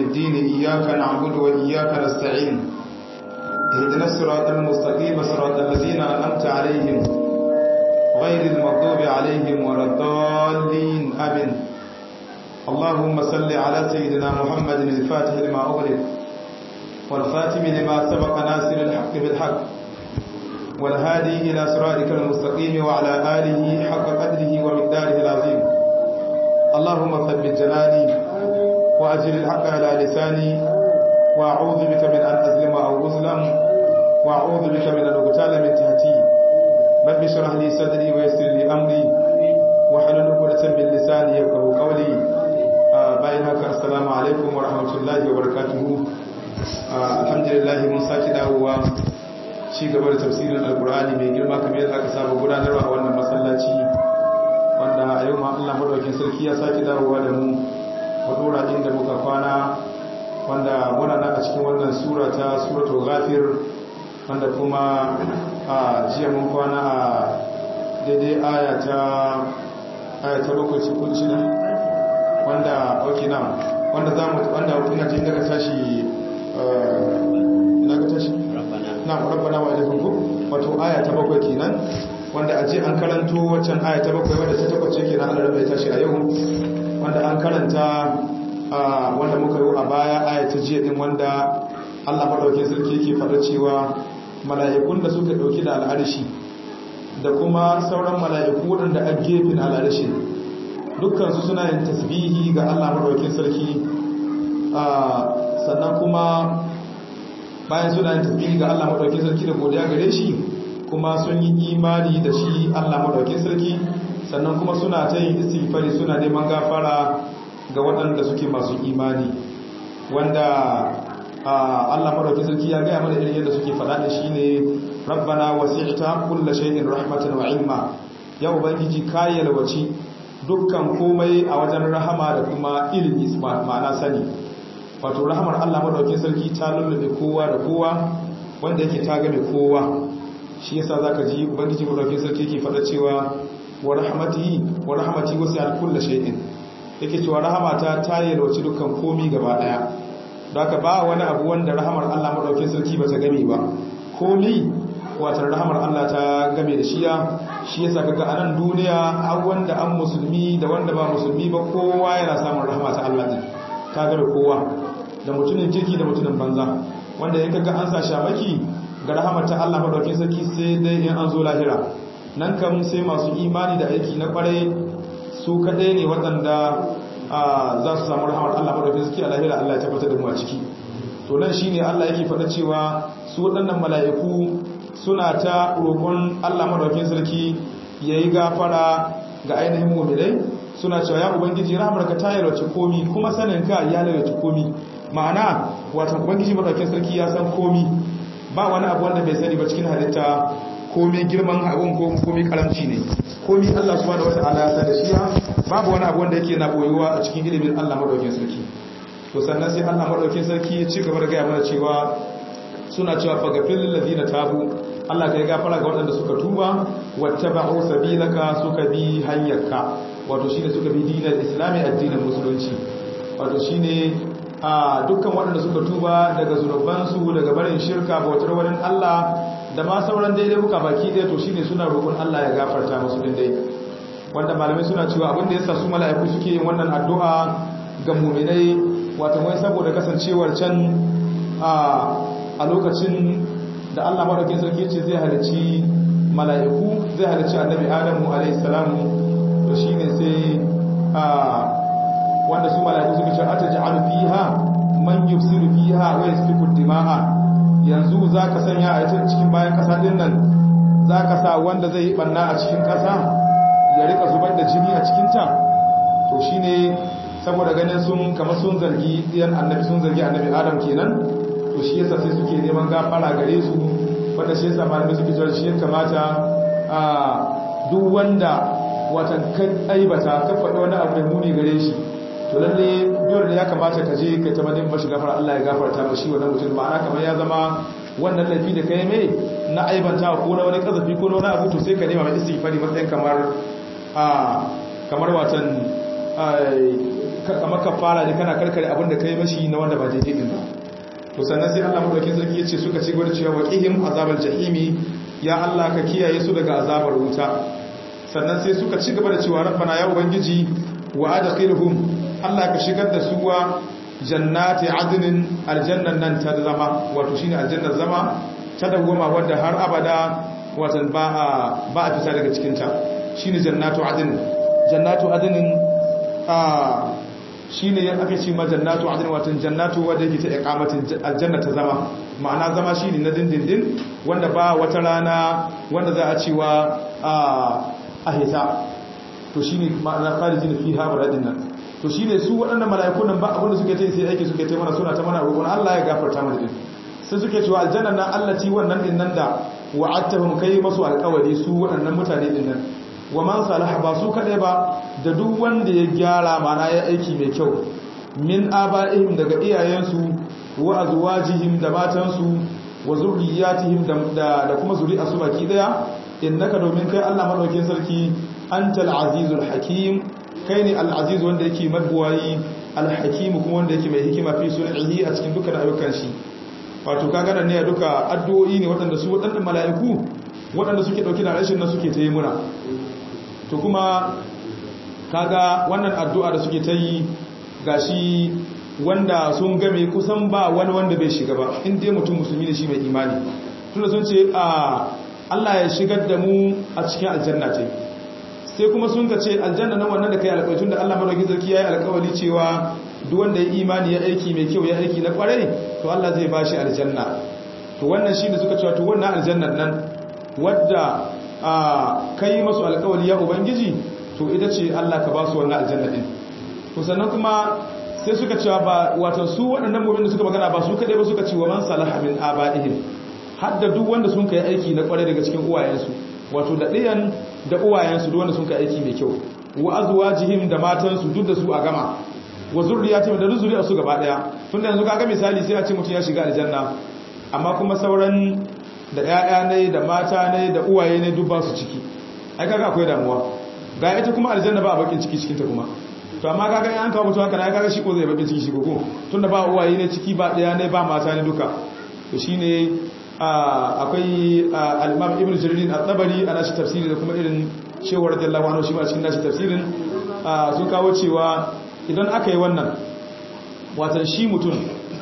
الدين إياك نعبد وإياك نستعين اهدنا الصراط المستقيم صراط الذين أنعمت عليهم غير المغضوب عليهم ولا الضالين آمين اللهم صل على سيدنا محمد الفاتح لما أغلق والخاتم لما سبق ناصر الحق بالحق والهادي إلى صراطك المستقيم وعلى آله حق قدره ومقداره العظيم اللهم ثبت جناني وأجل الحق على لساني وأعوذ بك من أن أظلم أو أظلم وأعوذ بك من أن أغتال من تحتي رب اشرح لي صدري ويسر لي أمري واحلل عقدة من لساني يفقهوا قولي bayan haka assalamu alaikum wa rahmatullahi wa barakatuhu alhamdulillah mun saki dawowa ci gaba da tafsirin alkur'ani mai girma kamar yadda aka saba gudanarwa a wannan masallaci wanda a yau ma Allah madaukakin sarki ya saki dawowa da mu mu dora inda muka kwana wanda muna nan a cikin wannan sura ta suratul ghafir wanda kuma a jiya mun kwana a daidai aya ta aya ta bakwai cikin shida wanda ok na wanda za mu wanda ina jin daga tashi ina ga tashi na rabbana wa ilaikun ku wato aya ta bakwai kenan wanda aje an karanto waccan aya ta bakwai wanda ta tabbace kenan Allah rabbi tashi a yau wanda an karanta wanda muka yi a baya aya ta jiya din wanda Allah madaukakin sarki yake faɗa cewa mala'ikun da suka dauki da al'arshi da kuma sauran mala'iku waɗanda a gefen al'arshi dukkansu suna yin tasbihi ga Allah madaukakin sarki sannan kuma bayan suna yin tasbihi ga Allah madaukakin sarki da godiya gare shi kuma sun yi imani da shi Allah madaukakin sarki sannan kuma suna ta yin istighfari suna neman gafara ga waɗanda suke masu imani wanda Allah madaukakin sarki ya gaya mana irin yadda suke faɗa da shi ne rabbana wasi'ta kullu shay'in rahmatan wa ilma ya ubangiji ka yalwaci dukkan komai a wajen rahama da kuma ilimi ma'ana sani wato rahamar Allah madaukakin sarki ta lullube kowa da kowa wanda yake ta game kowa shi yasa zaka ji ubangiji madaukakin sarki yake faɗa cewa wa rahmatihi wa rahmati wasi'at kulli shay'in yake cewa rahamata ta yalwaci dukkan komai gaba daya don haka ba wani abu wanda rahamar Allah madaukakin sarki bata game ba komai watan rahamar Allah ta game da shiya shi yasa kaga a nan duniya har wanda an musulmi da wanda ba musulmi ba kowa yana samun rahama ta Allah din ta game kowa da mutumin kirki da mutumin banza wanda in kaga an sa shamaki ga rahamar ta Allah madaukakin sarki sai dai in an zo lahira nan kam sai masu imani da aiki na kwarai su kadai ne waɗanda za su samu rahamar Allah madaukakin sarki a lahira Allah ya tabbatar da mu a ciki to nan shine Allah yake faɗa cewa su waɗannan mala'iku suna ta roƙon Allah madaukin sarki ya yi gafara ga ainihin mummilai suna cewa ya ubangiji rahamarka ta yalwace komi kuma saninka ya yalwace komi ma'ana wata ubangiji madaukin sarki ya san komi ba wani abu wanda bai sani ba cikin halitta komi girman abun ko komi karamci ne komi Allah subhanahu wata'ala ya san da shi babu wani abu wanda yake na boyuwa a cikin ilimin Allah madaukin sarki to sannan sai Allah madaukin sarki ya ci gaba da gaya mana cewa suna cewa fagafil ladina tabu Allah ka yi gafara ga waɗanda suka tuba wattaba'u sabilaka suka bi hanyarka wato shine suka bi dinar islami addinin musulunci wato shine a dukkan waɗanda suka tuba daga zunubansu daga barin shirka bautar wani Allah da ma sauran daidai buka baki ɗaya to shine suna roƙon Allah ya gafarta musu din dai wanda malamai suna cewa abin da yasa su mala'iku suke yin wannan addu'a ga mu'minai wato wai saboda kasancewar can a lokacin da Allah madaukakin sarki ce zai halicci mala'iku zai halicci annabi Adamu alayhi salamu to shine sai a wanda su mala'iku suka ce ataj'alu fiha man yufsidu fiha wa yasfiku dima'a yanzu zaka sanya a cikin bayan kasa din nan zaka sa wanda zai yi banna a cikin kasa ya rika zubar da jini a cikin ta to shine saboda ganin sun kamar sun zargi diyan annabi sun zargi annabi Adam kenan to shi yasa sai suke neman gafara gare su wanda shi yasa malamai suke cewa shi ya kamata a duk wanda watan kan aibata ka faɗi wani abu mai muni gare shi to lalle dole da ya kamata ka je ka ta madin bashi gafara Allah ya gafarta mashi wannan mutum ma'ana kamar ya zama wannan laifi da kai mai na aibanta ko na wani kazafi ko na wani abu to sai ka nema mai istighfari matsayin kamar a kamar watan kamar kafara ne kana karkare abin da kai mashi na wanda ba daidai din ba to sannan sai Allah madaukakin sarki yace suka ci gaba da cewa waqihim azabal jahimi ya Allah ka kiyaye su daga azabar wuta sannan sai suka ci gaba da cewa rabbana ya ubangiji wa adkhilhum Allah ka shigar da su wa jannati adnin aljannan nan ta zama wato shine aljannar zama ta dawwama wanda har abada watan ba a ba a fita daga cikin ta shine jannatu adnin jannatu adnin a shine aka ce ma jannatu adnin watan jannatu wanda yake ta iqamatin aljanna ta zama ma'ana zama shine na dindindin wanda ba wata rana wanda za a cewa a hita to shine ma'ana kharijin fiha baradin nan to shine su waɗannan mala'ikun nan ba abinda suke ta sai aiki suke ta mana suna ta mana roƙon Allah ya gafarta mana din sai suke cewa aljanna nan allati wannan din nan da wa'adtahum kai masu alƙawari su waɗannan mutane din nan wa man salaha ba su kadai ba da duk wanda ya gyara mana ya aiki mai kyau min aba'ihim daga iyayensu wa azwajihim da matansu wa zurriyatihim da da kuma zuri'arsu baki daya innaka domin kai Allah madaukakin sarki antal azizul hakim kai ne al-aziz wanda yake mabuwayi al-hakim kuma wanda yake mai hikima fi sun'ihi a cikin dukkan ayyukan shi wato kaga nan ne duka addu'o'i ne waɗanda su waɗannan mala'iku waɗanda suke dauki da rashin nan suke ta yi muna to kuma kaga wannan addu'a da suke ta yi gashi wanda sun game kusan ba wani wanda bai shiga ba in dai mutum musulmi ne shi mai imani tunda sun ce a Allah ya shigar da mu a cikin aljanna ce sai kuma sun ka ce aljanna nan wannan da kai alƙawari tunda Allah madaukakin sarki yayi alƙawari cewa duk wanda ya imani ya aiki mai kyau ya aiki na kwarai to Allah zai bashi aljanna to wannan shine suka cewa to wannan aljannan nan wadda kai masu alƙawari ya ubangiji to ita ce Allah ka ba su wannan aljanna din to sannan kuma sai suka cewa ba wato su waɗannan mu'minin da suka magana ba su kadai ba suka ce wa man salaha min aba'ihim hadda duk wanda sun kai aiki na kwarai daga cikin uwayensu wato da ɗiyan da uwayensu duk wanda sun kai aiki mai kyau wa azwajihim da matansu duk da su a gama wa zurriyatihim da zuriyar su gaba daya tunda yanzu kaga misali sai a ce mutum ya shiga aljanna amma kuma sauran da ƴaƴa ne da mata ne da uwaye ne duk ba su ciki ai kaga akwai damuwa ga ita kuma aljanna ba a bakin ciki cikin ta kuma to amma kaga in an kawo mutum haka na kaga shi ko zai bakin ciki shi ko tunda ba uwaye ne ciki ba ɗaya ne ba mata ne duka to shine akwai al-imam ibn jarir at-tabari ana shi tafsiri da kuma irin cewar radiyallahu anhu shi ma cikin nashi tafsirin sun kawo cewa idan aka yi wannan watan shi mutum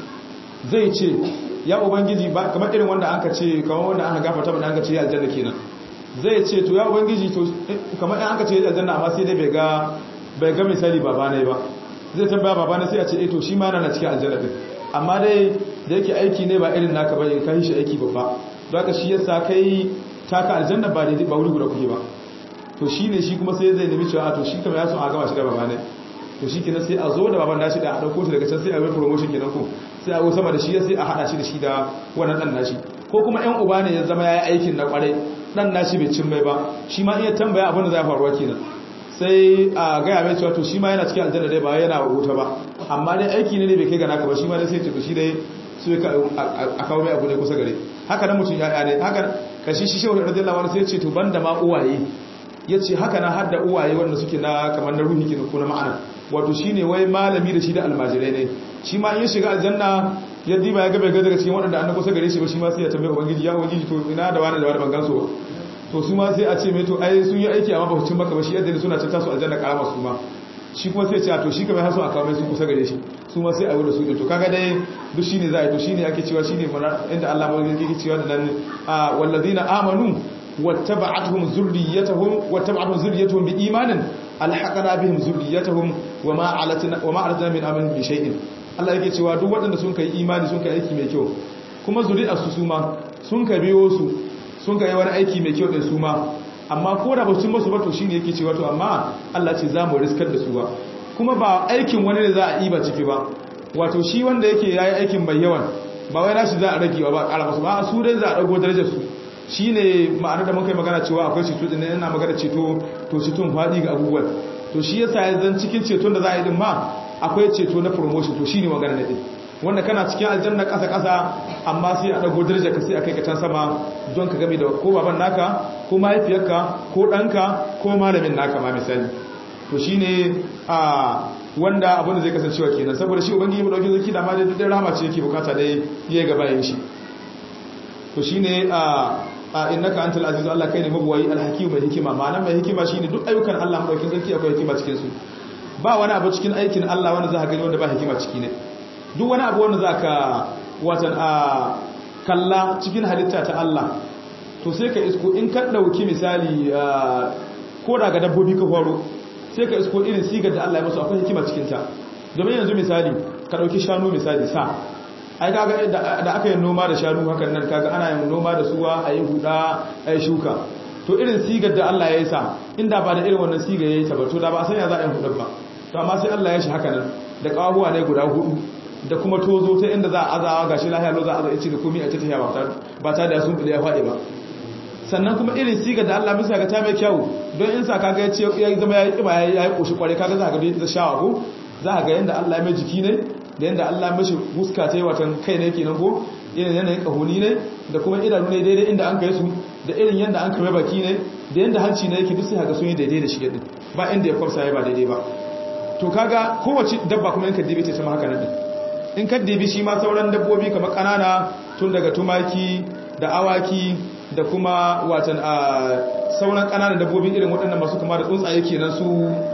zai ce ya ubangiji ba kamar irin wanda aka ce kamar wanda aka gafarta bane aka ce ya aljanna kenan zai ce to ya ubangiji to kamar in aka ce ya aljanna amma sai dai bai ga bai ga misali baba ne ba zai tambaya baba ne sai a ce eh to shi ma yana cikin aljanna din amma dai da yake aiki ne ba irin naka bane kai shi aiki babba don haka shi yasa kai taka aljanna ba daidai ba wuri guda kuke ba to shine shi kuma sai zai nemi cewa to shi kamar ya so a gama shi da baba ne to shi kenan sai a zo da baban nashi da a dauko shi daga can sai a yi promotion kenan ko sai a go sama da shi sai a hada shi da shi da wannan dan nashi ko kuma ƴan uba ne ya zama yayi aikin na kwarai dan nashi bai cin mai ba shi ma iya tambaya abin da zai faruwa kenan sai a gaya mai cewa to shi ma yana cikin aljanna dai ba yana wuta ba amma dai aiki ne bai kai ga naka ba shi ma dai sai to shi dai su a kawo mai abu ne kusa gare haka nan mutum ya'ya ne haka kashi shi shehu radiyallahu anhu sai ya ce to banda ma uwaye ya ce haka na hadda uwaye wanda suke na kamar na ruhi kenan ko na ma'ana wato shine wai malami da shi da almajirai ne shi ma in ya shiga aljanna ya diba ya ga bai ga daga cikin waɗanda an kusa gare shi ba shi ma sai ya tambaye ubangiji ya ubangiji to ina da wani da wani ban gansu ba to su ma sai a ce mai to ai sun yi aiki amma ba su cin maka ba shi yadda suna cin tasu aljanna karama su ma shi kuma sai ce to shi kamar hasu a kawo mai su kusa gare shi su ma sai a wuda su to kaga dai duk shine za a yi to shine ake cewa shine inda Allah mai yake cewa da nan wallazina amanu wattaba'atuhum zurriyyatuhum wattaba'atuhum zurriyyatuhum biimanin alhaqana bihim zurriyyatuhum wama alatna wama alatna min amalin bi shay'in Allah yake cewa duk waɗanda sun kai imani sun kai aiki mai kyau kuma zuri'arsu su ma sun ka biyo su sun kai wani aiki mai kyau din su ma amma ko da ba su masu ba to shine yake cewa to amma Allah ce za mu riskar da su ba kuma ba aikin wani ne za a yi ba ciki ba wato shi wanda yake yayi aikin mai yawan ba wai nashi za a rage ba ba ƙara masu ba su dai za a dago darajar su shine ma'anar da muka yi magana cewa akwai ceto din yana magana ceto to ceton faɗi ga abubuwan to shi yasa ya zan cikin ceton da za a yi din ma akwai ceto na promotion to shine magana ne din wanda kana cikin aljanna ƙasa ƙasa amma sai a dago darajar ka sai a kai ka can sama don ka game da ko baban naka ko mahaifiyarka ko ɗanka ko malamin naka ma misali to shine a wanda abin da zai kasancewa kenan saboda shi ubangiji mu dauki zaki da ma da rahama ce yake bukata dai yayi gaba yin shi to shine a a innaka antal aziz Allah kai ne mabuwayi alhakim mai hikima ma'anar mai hikima shine duk ayyukan Allah mu dauki zaki akwai hikima cikin su ba wani abu cikin aikin Allah wanda za ka gani wanda ba hikima ciki ne duk wani abu wanda za ka watan a kalla cikin halitta ta Allah to sai ka isko in ka ɗauki misali ko daga dabbobi ka horo sai ka isko irin sigar da Allah ya masu akwai hikima cikinta domin yanzu misali ka ɗauki shanu misali sa ai kaga da aka yi noma da shanu hakan nan kaga ana yin noma da suwa a yi huda a yi shuka to irin sigar da Allah ya yi sa inda ba da irin wannan sigar ya yi ta ba to da ba a sanya za a yi hudar ba to amma sai Allah ya shi haka nan da kawahuwa ne guda hudu da kuma tozo ta inda za a azawa gashi lahiya lo za a ci ga komai a ta tafiya ba ta da sun bude ya faɗi ba sannan kuma irin sigar da Allah bisa ga ta mai kyau don in sa kaga ya ce ya zama ya yi kiba ya yi koshi kware kaga za ka ga da shawa ko za ka ga yanda Allah ya mai jiki ne da yanda Allah ya mashi huska ta yi watan kai ne kenan ko irin yanayin kahoni ne da kuma idanu ne daidai inda an kai su da irin yanda an kame baki ne da yanda hanci ne yake duk sai ga sun yi daidai da shi yadda ba inda ya kwafsa ya ba daidai ba to kaga kowace dabba kuma in ka dibe ta sama haka nan in ka dibi shi ma sauran dabbobi kamar kanana tun daga tumaki da awaki da kuma watan a sauran kananan dabbobi irin waɗannan masu kama da tsuntsaye kenan su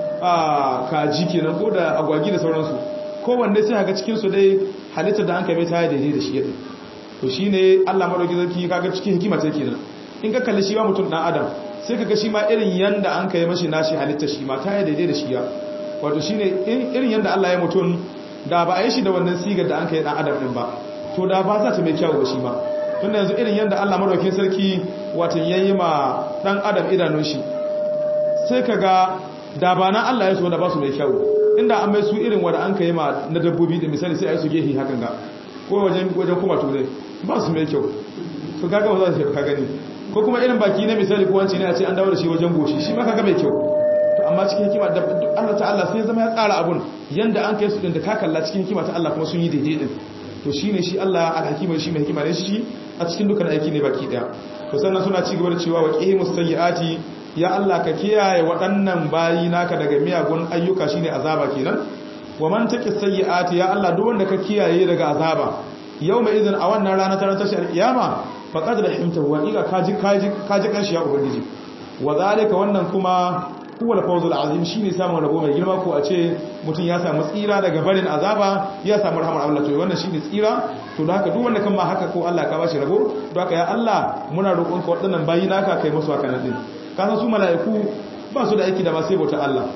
a kaji kenan ko da agwagi da sauransu kowanne sai haka cikin su dai halittar da an kai ta daidai da shi yadda to shine Allah madauki zaki kaga cikin hikima ta kenan in ka kalli shi ma mutum dan adam sai kaga shi ma irin yanda an kai mashi nashi halittar shi ma ta daidai da shi ya wato shine irin yanda Allah ya mutum da ba a yi shi da wannan sigar da an kai dan adam din ba to da ba za ta mai kyawu ba shi ma tunda yanzu irin yanda Allah madaukakin sarki wato yayi ma dan adam idanun shi sai kaga da ba na Allah ya so da ba su mai kyawu inda an mai su irin wanda an kai ma na dabbobi da misali sai a yi su gehi hakan ga ko wajen wajen kuma turai ba su mai kyau to kaga ba za su ka gani ko kuma irin baki na misali ko wanci ne a ce an dawo da shi wajen goshi shi ma kaga mai kyau amma cikin hikima da Allah ta'ala sai zama ya tsara abun yanda an kai su din da ka kalla cikin hikima ta Allah kuma sun yi daidai din to shine shi Allah al-hakim shi mai hikima ne shi a cikin dukkan aiki ne baki daya to sannan suna ci gaba da cewa wa qihimus sayyiati ya Allah ka kiyaye waɗannan bayi naka daga miyagun ayyuka shine azaba kenan wa man taqi sayyiati ya Allah duk wanda ka kiyaye daga azaba yawma idan a wannan rana ta tashi al-kiyama faqad rahimtahu wa ila kaji kaji kaji kanshi ya ubangiji wa zalika wannan kuma huwa al-fawzul azim shine samun rabo mai girma ko a ce mutum ya samu tsira daga barin azaba ya samu rahmar Allah to wannan shine tsira to da haka duk wanda kan ma haka ko Allah ka bashi rabo to haka ya Allah muna roƙon ka waɗannan bayi naka kai musu haka nan din ka san su mala'iku ba su da aiki da ba sai bauta Allah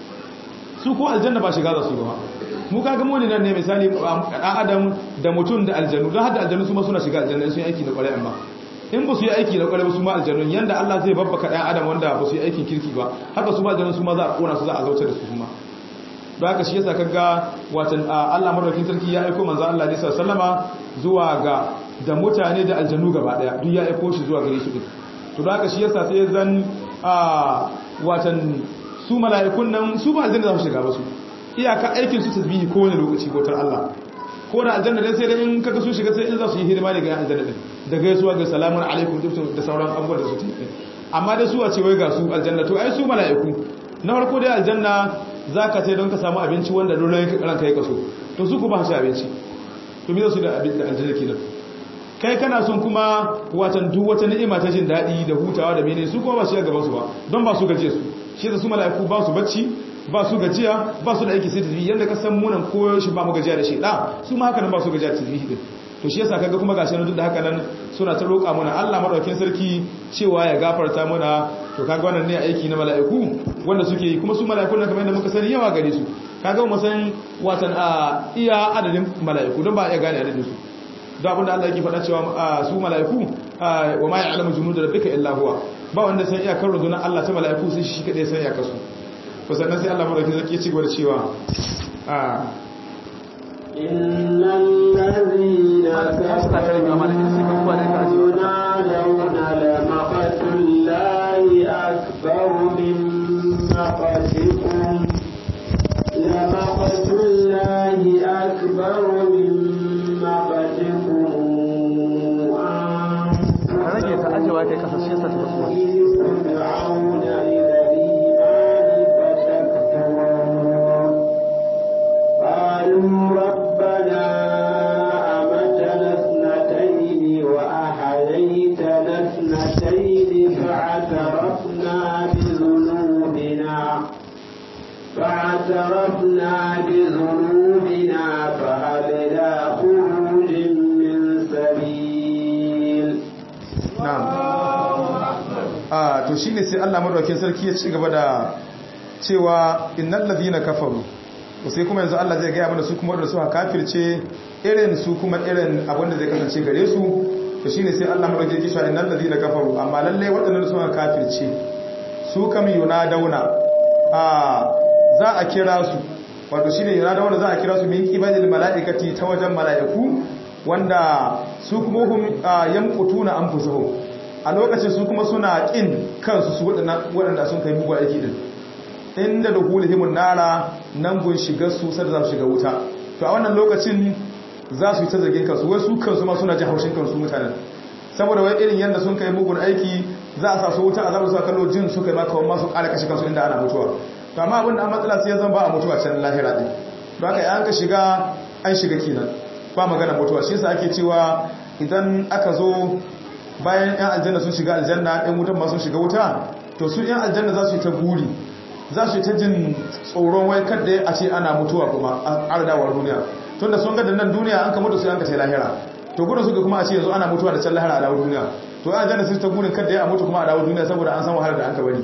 su ko aljanna ba shiga za su ba mu kaga mu ne nan ne misali dan adam da mutum da aljanu dan hada aljanu su ma suna shiga aljanna sun yi aiki da kwarai amma in ba su yi aiki da kwarai ba su ma aljannun yanda Allah zai babbaka ɗan adam wanda ba su yi aikin kirki ba haka su ma aljannun su ma za a kona su za a zauce da su kuma don haka shi yasa kaga watan Allah madaukakin sarki ya aiko manzo Allah ne sallama zuwa ga da mutane da aljannu gaba daya duk ya aiko shi zuwa gare su din to don haka shi yasa sai zan watan su mala'ikun nan su ba aljanna za su shiga ba su iyaka aikin su tasbihi kowane lokaci bautar Allah ko da aljanna dai sai dai in kaga su shiga sai in za su yi hidima daga aljanna din da gaisuwa ga salamun alaikum da sauran abubuwan da su tafi amma da su a ce wai ga su aljanna to ai su mala'iku na farko dai aljanna zaka sai don ka samu abinci wanda dole ranka ya kaso to su ku ba su abinci to me za su da abin da aljanna kenan kai kana son kuma watan duk wata ni'ima ta jin daɗi da hutawa da menene su kuma ba shi gaban su ba don ba su gaje su shi da su mala'iku ba su bacci ba su gajiya ba su da aiki sai tasbihi yanda ka san munan koyo shi ba mu gajiya da shi da su ma haka nan ba su gajiya da tasbihi din to shi yasa kaga kuma gashi nan duk da haka nan suna ta roƙa mana Allah madaukakin sarki cewa ya gafarta mana to kaga wannan ne aiki na mala'iku wanda suke yi kuma su mala'ikun nan kamar yadda muka sani yawa gare su kaga mu san watan a iya adadin mala'iku don ba iya gane adadin su da abinda Allah yake faɗa cewa su mala'iku wa ma ya'lamu junuda rabbika illa huwa ba wanda san iyakar rundunar Allah ta mala'iku sai shi kadai san iyakar su to sannan sai Allah madaukakin sarki ya ci gaba da cewa إن الذين كفروا ينادون لمقت الله أكبر من مقتكم لمقت الله أكبر من مقتكم أنفسكم إذ تدعون إلى الإيمان فتكفرون to shine sai Allah madaukakin sarki ya ci gaba da cewa innal ladhina kafaru to sai kuma yanzu Allah zai ga mana su kuma wanda suka kafirce irin su kuma irin abin da zai kasance gare su to shine sai Allah madaukakin sarki ya innal ladhina kafaru amma lalle waɗannan suka kafirce su kam yunadawna a za a kira su wato shine yunadawna za a kira su min qibalil malaikati ta wajen malaiku wanda su kuma hum yamqutuna anfusahum a lokacin su kuma suna kin kansu su waɗanda sun kai mugu aiki din inda da hulihimun nara nan gun shiga su sai za su shiga wuta to a wannan lokacin za su yi ta zargin kansu wai su kansu ma suna ji haushin kansu mutanen saboda wai irin yadda sun kai mugun aiki za a sa su wuta a zaɓar su a kallo jin su kai maka wani masu ƙara kashe kansu inda ana mutuwa to amma abin da an matsala sai ya zan ba a mutuwa can lahira ɗin to haka yan ka shiga an shiga kenan ba magana mutuwa shi yasa ake cewa idan aka zo bayan yan aljanna sun shiga aljanna yan wutan ma sun shiga wuta to su yan aljanna za su yi ta buri za su yi ta jin tsoron wai kadda a ce ana mutuwa kuma a ardawar duniya tun da sun ga da nan duniya an ka mutu sai an ka sai lahira to gudun suka kuma a ce yanzu ana mutuwa da can lahira a dawo duniya to an aljanna sun ta gurin kadda a mutu kuma a dawo duniya saboda an san wahalar da an ka bari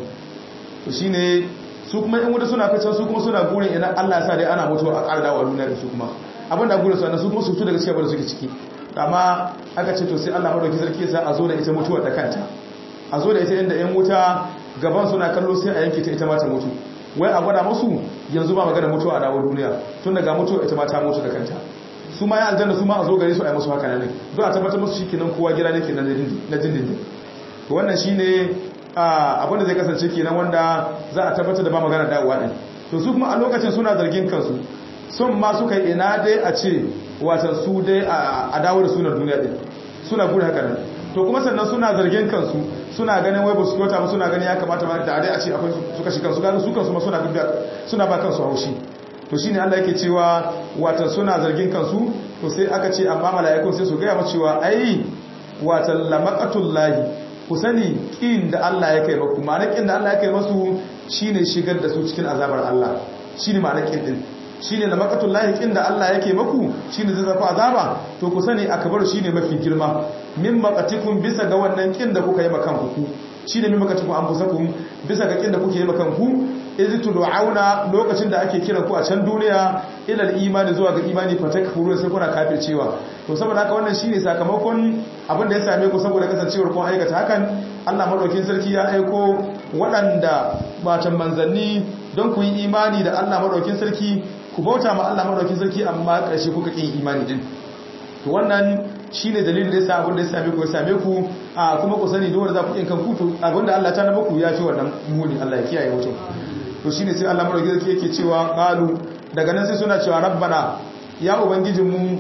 to shine su kuma yan wuta suna fitan su kuma suna gurin idan Allah ya sa dai ana mutuwa a ƙara dawo a duniya da su kuma abin da gurin su su kuma su fito daga cikin abin da suke ciki amma aka ce to sai Allah madauki sarki sa a zo da ita mutuwar da kanta a zo da ita inda yan wuta gaban suna kallo sai a yanke ta ita ma ta mutu wai a gwada musu yanzu ba magana mutuwa a dawo duniya tun daga mutuwa ita ma ta mutu da kanta su ma ya aljanna su ma a zo gare su a yi musu haka ne don a tabbatar musu shikenan kowa gida ne kenan na dindindin to wannan shine abin da zai kasance kenan wanda za a tabbatar da ba magana dawowa din to su kuma a lokacin suna zargin kansu sun ma suka yi ina dai a ce watan su dai a dawo da sunan duniya din suna guri haka nan to kuma sannan suna zargin kansu suna ganin wai ba su kyauta ba suna ganin ya kamata ma da dai a ce akwai su kashi kansu ganin su kansu ma suna suna ba kansu haushi to shine Allah yake cewa watan suna zargin kansu to sai aka ce amma mala'ikun sai su ga mu cewa ai watan lamaqatullahi ku sani kin da Allah ya kai maku ma'ana kin da Allah ya kai masu shine shigar da su cikin azabar Allah shine ma'ana kin din shine da maqatul lahi kin da Allah yake maku shine zai zafi azaba to ku sani akbaru shine mafi girma min maqatikum bisa ga wannan kin da kuka yi makan ku shine min maqatikum anfusakum bisa ga kin da kuke yi makan ku iz tud'auna lokacin da ake kira ku a can duniya ila al-imani zuwa ga imani fatakfuru sai kuna kafircewa to saboda haka wannan shine sakamakon abin da ya same ku saboda kasancewar kun aikata hakan Allah madaukin sarki ya aiko waɗanda batan manzanni don ku yi imani da Allah madaukin sarki ku bauta ma Allah madaukin sarki amma ƙarshe kuka ƙin imani din to wannan shine dalilin da yasa abin da ya same ku ya same ku a kuma ku sani dole za ku kin kanku to abin da Allah ta na muku ya fi wannan muni Allah ya kiyaye mutum to shine sai Allah madaukin sarki yake cewa qalu daga nan sai suna cewa rabbana ya ubangijin mu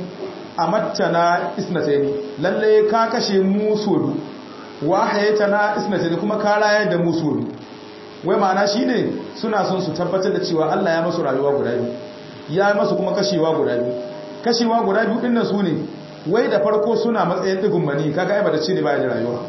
amattana isnatayn lalle ka kashe mu sodu wa hayatana isnatayn kuma ka rayar da mu sodu wai ma'ana shine suna son su tabbatar da cewa Allah ya masu rayuwa guda biyu ya masu kuma kashewa guda biyu kashewa guda biyu dinnan su ne wai da farko suna matsayin digun mani kaga ai ba da ce ne baya da rayuwa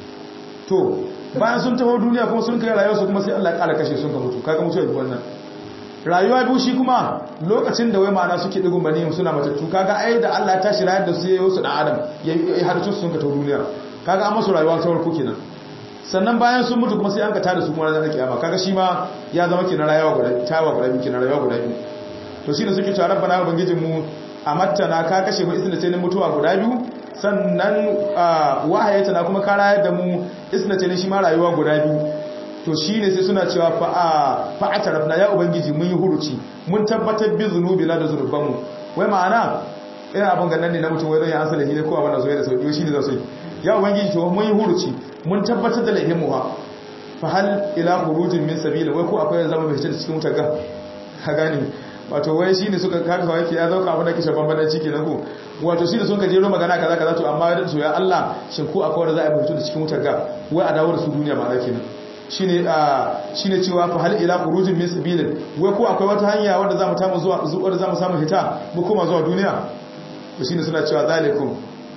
to bayan sun taho duniya kuma sun kai rayuwa su kuma sai Allah ya kara kashe sun ka mutu kaga mutu da wannan rayuwa biyu shi kuma lokacin da wai ma'ana suke digun mani suna matattu kaga ai da Allah ya tashi rayar da su yayin su dan adam ya harcin su sun ka taho duniya kaga an masu rayuwa ta farko kenan sannan bayan sun mutu kuma sai an ka tada su kuma ranar kiyama kaga shi ma ya zama kenan rayuwa guda tawa guda biyu kenan rayuwa guda biyu to shine suke cewa rabbana ubangijin mu amattana ka kashe mu isna tayin mutuwa guda biyu sannan wahayata na kuma ka rayar da mu isna tayin shi ma rayuwa guda biyu to shine sai suna cewa fa fa atarafna ya ubangiji mun yi huruci mun tabbatar bi zunubi la da zunubanmu wai ma'ana ina abin gannan ne na mutum wai don ya asali ne ko abin da zo da sauki shi ne zai ya ubangiji to mun yi huruci mun tabbatar da laihin mu ha fa hal ila khurujin min sabila wai ko akwai zama bai cikin cikin mutaga ka gane wato wai shine suka kaka kawai ke ya zauka abin da kishe bambadan ciki na ko wato shine sun ka jero magana kaza kaza to amma da su ya Allah shin ko akwai wanda za a fito da cikin mutaga wai a dawo da su duniya ba kenan shine shine cewa fa hal ila khurujin min sabila wai ko akwai wata hanya wanda za mu tamu zuwa zuwa za mu samu hita mu koma zuwa duniya to shine suna cewa zalikum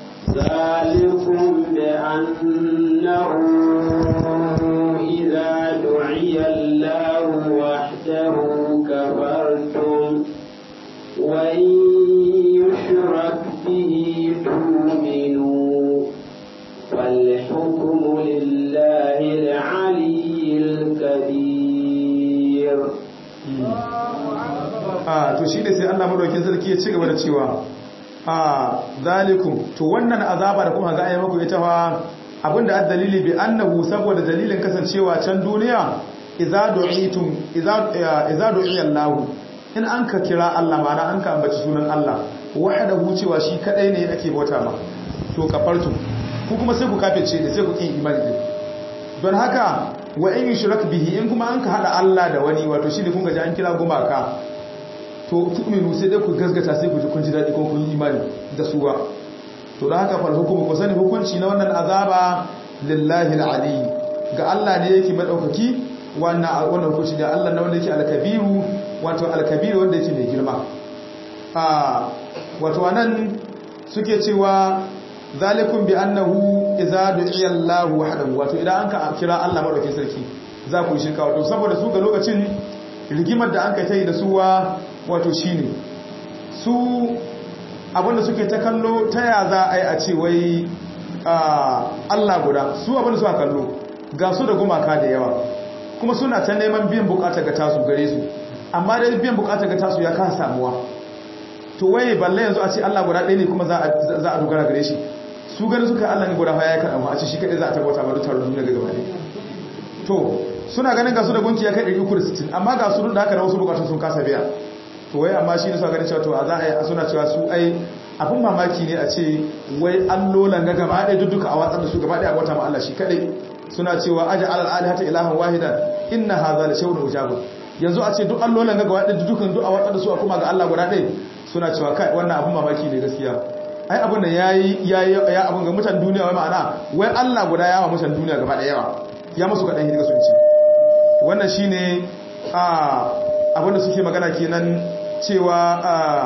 ذلكم بأنه إذا دعي الله وحده كفرتم وإن يشرك به تؤمنوا فالحكم لله العلي a to shine sai Allah madaukakin sarki ya ci gaba da cewa a zalikum to wannan azaba da kuma ga ayi muku ita fa abinda dalili bi annahu saboda dalilin kasancewa can duniya idza du'itum idza idza du'iya Allah in an ka kira Allah ma'ana an ka ambaci sunan Allah wahdahu cewa shi kadai ne ake bauta ma to kafartu ku kuma sai ku kafirce ne sai ku kin imani din don haka wa in yushrak bihi in kuma an ka hada Allah da wani wato shi ne kun ga an kira gumaka to tu'minu sai dai ku gasgata sai ku ji kun ji dadi ko kun yi imani da suwa to da haka fal hukumu ku sani hukunci na wannan azaba lillahi alali ga Allah ne yake madaukaki wannan wannan hukunci da Allah na wanda yake alkabiru wato alkabiru wanda yake mai girma a wato anan suke cewa zalikum bi annahu idza du'iya Allah wahdahu wato idan an ka kira Allah madaukakin sarki za ku yi shirka wato saboda su ga lokacin rigimar da an kai ta yi da suwa wato shine su abinda suke ta kallo ta ya za a yi a ce wai Allah guda su abinda suka kallo ga su da gumaka da yawa kuma suna ta neman biyan bukata ga tasu gare su amma dai biyan bukata ga tasu ya kan samuwa to waye balle yanzu a ce Allah guda ɗaya ne kuma za a dogara gare shi su gani suka Allah ne guda fa ya kaɗa a ce shi kaɗai za a tabbata ba duk taron duniya gaba ne to suna ganin ga su da gunki ya kai 360 amma ga su da haka da wasu bukatun sun kasa biya to wai amma shi ne suka ganin cewa to a za a yi suna cewa su ai abin mamaki ne a ce wai allolan ga gaba ɗaya duka a watsar da su gaba ɗaya a wata ma Allah shi kaɗai suna cewa aja alal alihata ilahan wahidan inna hadha la shay'un ujabun yanzu a ce duk allolan ga gaba ɗaya dukan duk a watsar da su a kuma ga Allah guda ɗaya suna cewa kai wannan abin mamaki ne gaskiya ai abin da yayi yayi ya abin ga mutan duniya wai ma'ana wai Allah guda yawa mutan duniya gaba ɗaya yawa ya musu kaɗan hirga sun ci wannan shine a abin da suke magana kenan cewa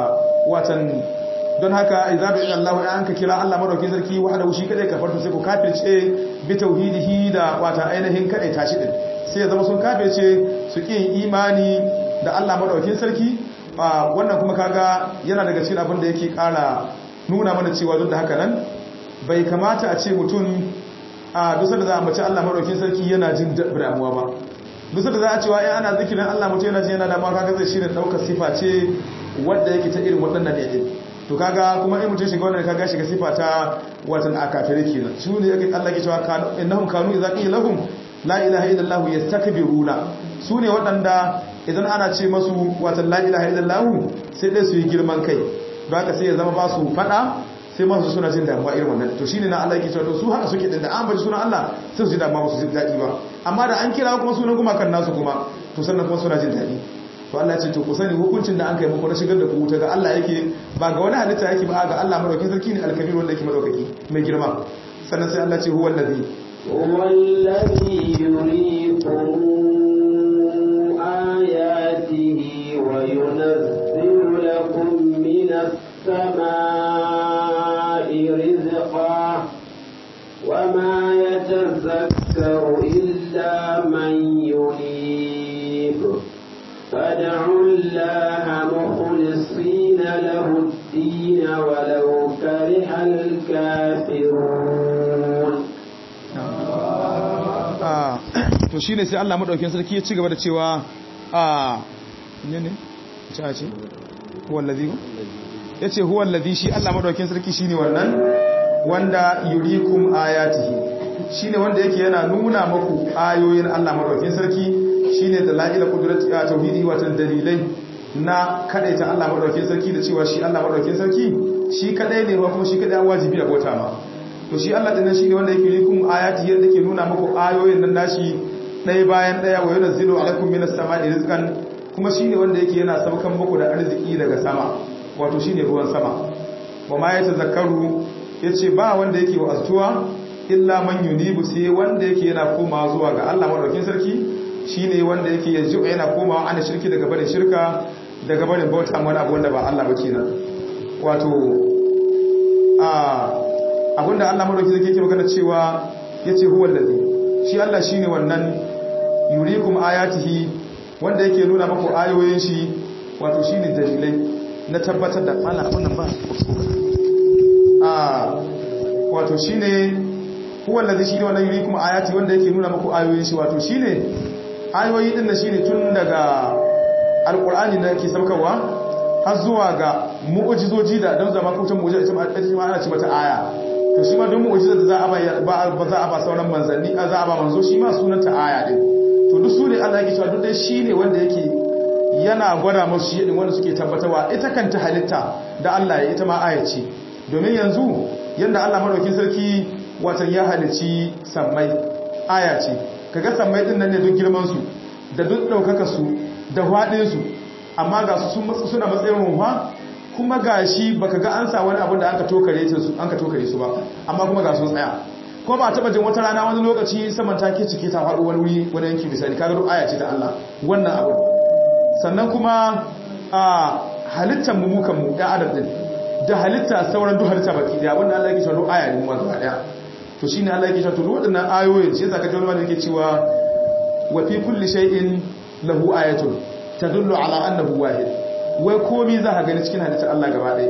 watan don haka idza bi Allah ya anka kira Allah madaukin sarki wahdahu shi kadai kafartu sai ku kafirce bi tauhidihi da wata ainihin kadai tashi din sai ya zama sun kafirce su kin imani da Allah madaukin sarki wannan kuma kaga yana daga cikin abin da yake kara nuna mana cewa duk da haka nan bai kamata a ce mutum a dusar da za a mace Allah madaukin sarki yana jin damuwa ba dusar da za a cewa in ana zikirin Allah mutum yana jin yana damuwa kaga zai shirin daukar sifa ce wadda yake ta irin waɗannan ne din to kaga kuma in mutum shiga wannan kaga shiga sifa ta watan akafire kenan su ne yake Allah ke cewa innahum kanu idza qila lahum la ilaha illallah yastakbiruna su ne waɗanda idan ana ce masu watan la ilaha illallah sai dai su yi girman kai don haka sai ya zama ba su fada sai masu suna jin damuwa irin wannan to shine na Allah yake cewa to su haka suke din da an baji sunan Allah sai su ji damuwa su ji daɗi ba amma da an kira kuma sunan kuma kan nasu kuma to sannan kuma suna jin daɗi to Allah ya ce to ku sani hukuncin da an kai muku na shigar da ku wuta ga Allah yake ba ga wani halitta yake ba ga Allah madaukakin sarki ne alkabir wanda yake madaukaki mai girma sannan sai Allah ce huwa allazi huwa allazi yuriikum ayatihi wa yunazzilu lakum minas samaa'i rizqan وما يتذكر إلا من ينيب فادعوا الله مخلصين له الدين ولو كره الكافرون to shine sai Allah madaukakin sarki ya ci gaba da cewa a ne ne ce a ce wallazi yace huwa allazi shi Allah madaukakin sarki shine wannan wanda yurikum ayatihi shine wanda yake yana nuna muku ayoyin Allah madaukakin sarki shine dalail qudrati a tauhidi watan dalilai na kadaita Allah madaukakin sarki da cewa shi Allah madaukakin sarki shi kadai ne ba kuma shi kadai wajibi a bauta ma to shi Allah dinnan shine wanda yake yurikum ayatihi yadda yake nuna muku ayoyin nan nashi ɗaya bayan ɗaya wa yunzilu alaikum minas sama'i rizqan kuma shine wanda yake yana saukan muku da arziki daga sama wato shine ruwan sama wa ma yatazakkaru ya ce ba wanda yake wa'azuwa illa man yunibu sai wanda yake yana komawa zuwa ga Allah madaukakin sarki shine wanda yake yanzu yana komawa ana shirki daga barin shirka daga barin bauta wani abu wanda ba Allah ba kenan wato a abinda Allah madaukakin sarki yake magana cewa yace huwa allazi shi Allah shine wannan yurikum ayatihi wanda yake nuna muku ayoyin shi wato shine dalilai na tabbatar da Allah abun nan ba wato shi ne huwallazi shi ne wannan yuri kuma ayati wanda yake nuna muku ayoyin shi wato shi ne ayoyi din da shi ne tun daga alkur'ani da ke saukarwa har zuwa ga mu'ujizoji da don zama kutan mu'ujiza ita ma ana ce mata aya to shi ma don mu'ujiza da za a ba ba za a ba sauran manzanni a za a ba manzo shi ma sunanta aya din to duk su ne Allah yake cewa duk dai shi ne wanda yake yana gwada musu shi din wanda suke tabbatarwa ita kanta halitta da Allah ya ita ma aya ce domin yanzu yanda Allah madaukin sarki watan ya halici sammai aya ce kaga sammai din nan ne duk girman su da duk daukaka su da fadin su amma ga su suna matsayin ruwa kuma ga shi baka ga an sa wani abin da aka tokare su an ka tokare su ba amma kuma ga sun tsaya ko ba taba jin wata rana wani lokaci saman take cike ta faɗo wani wuri wani yanki misali kaga duk aya ce ta Allah wannan abu sannan kuma a halittar mu mukan mu da adam din da halitta sauran duk halitta baki daya wanda Allah yake cewa duk aya ne mu gaba daya to shine Allah yake cewa to waɗannan ayoyin shi yasa kaje wani yake cewa wa fi kulli shay'in lahu ayatun tadullu ala annahu wahid wai komi za ka gani cikin halittar Allah gaba ɗaya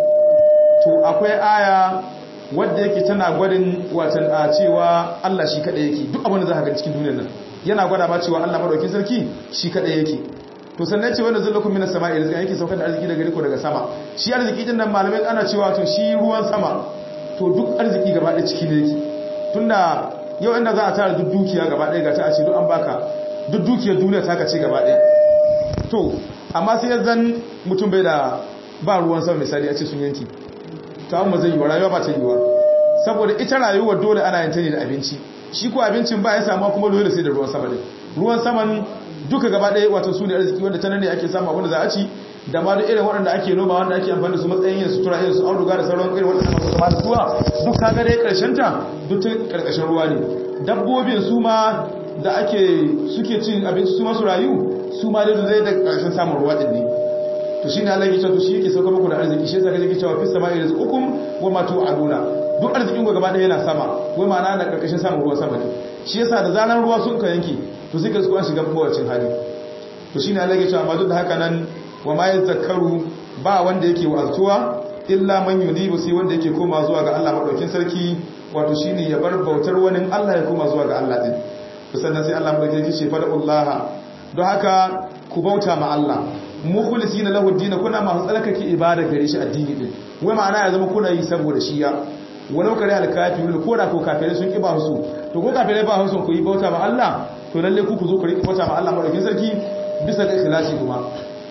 to akwai aya wadda yake tana gwadin watan a cewa Allah shi kaɗai yake duk abin da za ka gani cikin duniyar nan yana gwada ma cewa Allah madaukakin sarki shi kaɗai yake to sannan ce wanda zallakun minas sama'i rizqan yake saukar da arziki daga riko daga sama shi arziki din nan malamai ana cewa to shi ruwan sama to duk arziki gaba ɗaya ciki ne yake tunda yau inda za a tara duk dukiya gaba ɗaya ga ta a ce duk an baka duk dukiyar duniya ta kace gaba ɗaya to amma sai zan mutum bai da ba ruwan sama misali a ce sun yanki ta amma zai yiwa rayuwa ba ta yiwa saboda ita rayuwar dole ana yin ta ne da abinci shi ko abincin ba ya samu kuma dole sai da ruwan sama ne ruwan saman duka gaba ɗaya wato su ne arziki wanda ta nan ne ake samu abin da za a ci da ma duk irin waɗanda ake noma wanda ake amfani da su matsayin yin sutura irin su auduga da sauran irin waɗanda masu kama da zuwa duk kaga dai ƙarshen ta duk ta ƙarƙashin ruwa ne dabbobin su ma da ake suke cin abinci su masu rayu su ma dai zai da ƙarshen samun ruwa ɗin ne to shi ne Allah ya cewa to shi yake sauka muku da arziki shi yasa kake cewa fis sama'i rizqukum wa ma tu'aduna duk arzikin ku gaba ɗaya yana sama wai ma'ana da ƙarƙashin samun ruwan sama ne shi yasa da zaran ruwa sun ka yanki to sai ka su an shiga mawacin hali to shi ne Allah ya cewa amma duk da haka nan wa ma yazakkaru ba wanda yake wa'azuwa illa man yunibu sai wanda yake koma zuwa ga Allah madaukin sarki wato shine ya bar bautar wani Allah ya koma zuwa ga Allah din sannan sai Allah madaukin sarki ce fada'ullaha don haka ku bauta ma Allah mukhlisina lahu ad kuna masu tsalkake ibada gare shi addini din wai ma'ana ya zama kuna yi saboda shi ya walau kare al-kafirun ko da ko kafirai sun kiba su to ko kafirai ba su ku yi bauta ma Allah to lalle ku ku zo ku riƙa bauta ma Allah madaukin sarki bisa ga ikhlasi kuma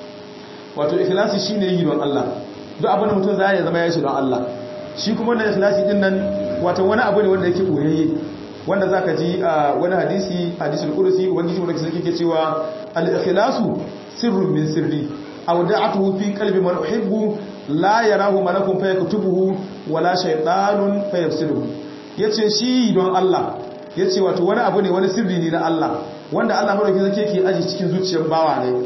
wato ikhlasi shine yi don Allah duk abin da mutum zai ya zama ya shi don Allah shi kuma wannan ikhlasi din nan wato wani abu ne wanda yake boyayye wanda zaka ji a wani hadisi hadisul qudsi ubangiji wanda kike ke cewa al-ikhlasu sirrun min sirri aw da'atuhu fi qalbi man uhibbu la yarahu malakun fayaktubuhu wala shaytanun fayafsiduhu yace shi don Allah yace wato wani abu ne wani sirri ne na Allah wanda Allah madaukakin sarki yake aji cikin zuciyar bawa ne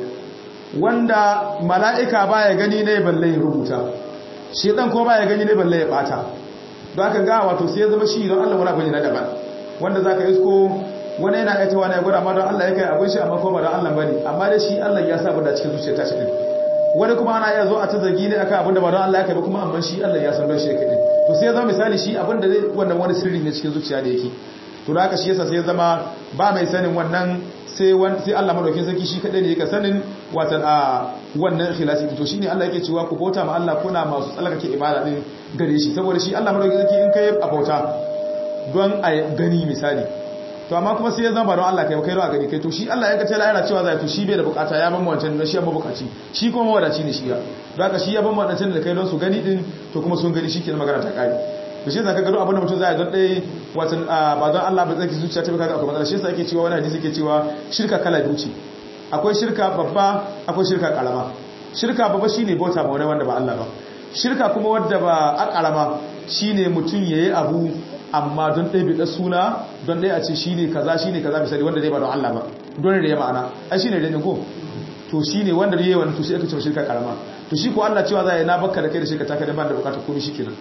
wanda mala'ika baya gani ne balle ya rubuta shedan ko baya gani ne balle ya bata don haka ga wato sai ya zama shi don Allah wani abu ne na daban wanda zaka isko wani yana aita wani ya gwada ma don Allah ya kai abin shi amma ko ba don Allah bane amma dai shi Allah ya saba da cikin zuciyar ta shi din wani kuma ana iya zo a ta zargi ne akan abin da ba don Allah ya kai ba kuma amma shi Allah ya san don shi ya kai din to sai ya zama misali shi abin da wannan wani sirri ne cikin zuciya da yake to da haka shi yasa sai ya zama ba mai sanin wannan sai sai Allah madaukakin sarki shi kadai ne yake sanin watan a wannan ikhlasi to shine Allah yake cewa ku bauta ma Allah kuna masu tsalkake ibada din gare shi saboda shi Allah madaukakin sarki in kai a bauta don a gani misali to amma kuma sai ya zama don Allah kai kai don a gani kai to shi Allah ya kace la yana cewa zai to shi bai da bukata ya ban wancan don shi amma bukaci shi kuma mawadaci ne shi ya don haka shi ya ban wancan da kai don su gani din to kuma sun gani shikenan magana ta kare to shi zaka gado abin da mutum zai don dai watan ba don Allah ba zaki zuciya ta baka akwai matsala shi yasa yake cewa wani hadisi yake cewa shirka kala biyu ce akwai shirka babba akwai shirka karama shirka babba shine bauta ma wani wanda ba Allah ba shirka kuma wanda ba a karama shine mutum yayi abu amma don ɗaya bi suna don ɗaya a ce shine kaza shine kaza misali wanda dai ba don Allah ba don da ya ma'ana ai shine da ko to shine wanda yayi wannan to sai aka ce shirka karama to shi ko Allah cewa za ya na bakka da kai da shirka ta kai da ban da bukata komai shikenan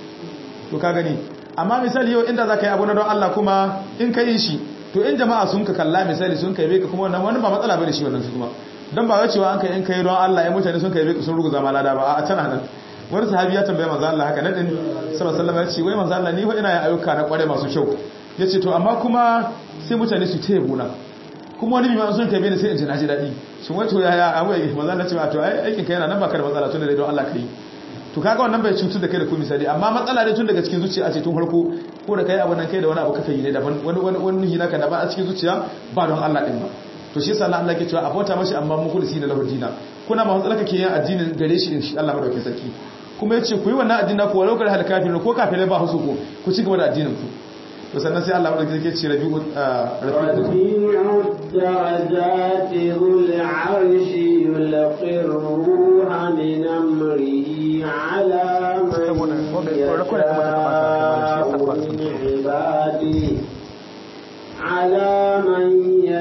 to ka gani amma misali yau inda za ka yi abu na don Allah kuma in ka yi shi to in jama'a sun ka kalla misali sun kai beka kuma wannan wani ba matsala bane shi wannan su kuma dan ba cewa an kai in kai don Allah ya mutane sun kai beka sun ruguza ma lada ba a tana nan wani sahabi ya tambaye manzo Allah haka nadin sallallahu alaihi wasallam ya ce wai manzo Allah ni fa ina yin ayyuka na kware masu kyau yace to amma kuma sai mutane su taya buna kuma wani bima sun kai bene sai in ji na ji daɗi shin wato ya ya abu ya maza na ce to ai aikin kai yana nan baka da matsala tun da don Allah kai to kaga wannan bai cutu da kai da ku misali amma matsala ne tun daga cikin zuciya ce tun farko ko da kai abu nan kai da wani abu kaka yi ne daban wani wani wani hina ka daban a cikin zuciya ba don Allah din ba to shi yasa Allah ke cewa abota mashi amma mukhlisi na lahu dina kuna ma matsala kake yin addinin gare shi din shi Allah madaukakin sarki kuma yace ku yi wannan addinin ku walau kar hal kafirin ko kafirai ba su ku ku ci gaba da addinin ku to sannan sai Allah madaukakin sarki ce rabi'u rabi'u darajati dhul arshi yulqi ruha min amrihi ala man yasha'u min ibadihi على من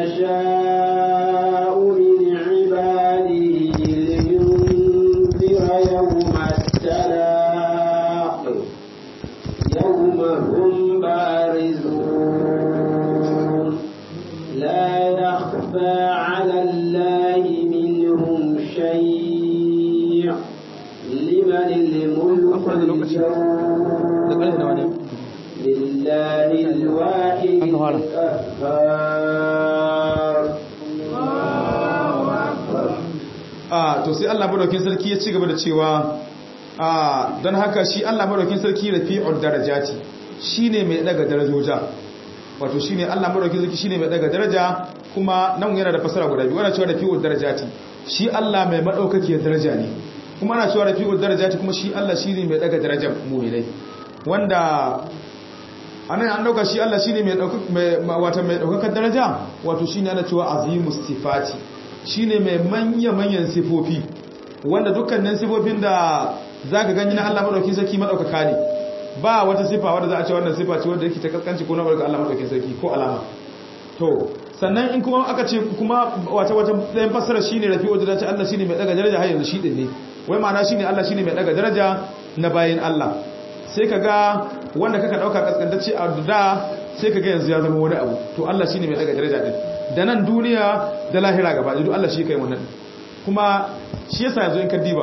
يشاء من عباده لينذر يوم التلاق يوم هم بارزون لا يخفى على الله منهم شيء لمن الملك اليوم لله الواحد القهار ah to sai Allah madaukakin sarki ya ci gaba da cewa ah don haka shi Allah madaukakin sarki rafi'ul darajati shine mai daga darajoja wato shine Allah madaukakin sarki shine mai daga daraja kuma nan yana da fasara guda biyu ana cewa rafi'ul darajati shi Allah mai madaukakiyar daraja ne kuma ana cewa rafi'ul darajati kuma shi Allah shine mai daga darajar mu'minai wanda anan an dauka shi Allah shine mai dauka wato mai daukakar daraja wato shine ana cewa azimus sifati shine mai manya manyan sifofi wanda dukkanin sifofin da zaka gani na Allah madaukakin sarki madaukaka ne ba wata sifa wanda za a ce wannan sifa ce wanda yake ta kaskanci ko na barka Allah madaukakin sarki ko alama to sannan in kuma aka ce kuma wata wata ɗayan fassara shine rafi'u da ce Allah shine mai daga daraja har yanzu shi din ne wai ma'ana shine Allah shine mai daga daraja na bayin Allah sai ka ga wanda kaka dauka kaskantacce a da sai ka ga yanzu ya zama wani abu to Allah shine mai daga daraja din da nan duniya da lahira gaba da duk Allah shi kai wannan kuma shi yasa yanzu in ka diba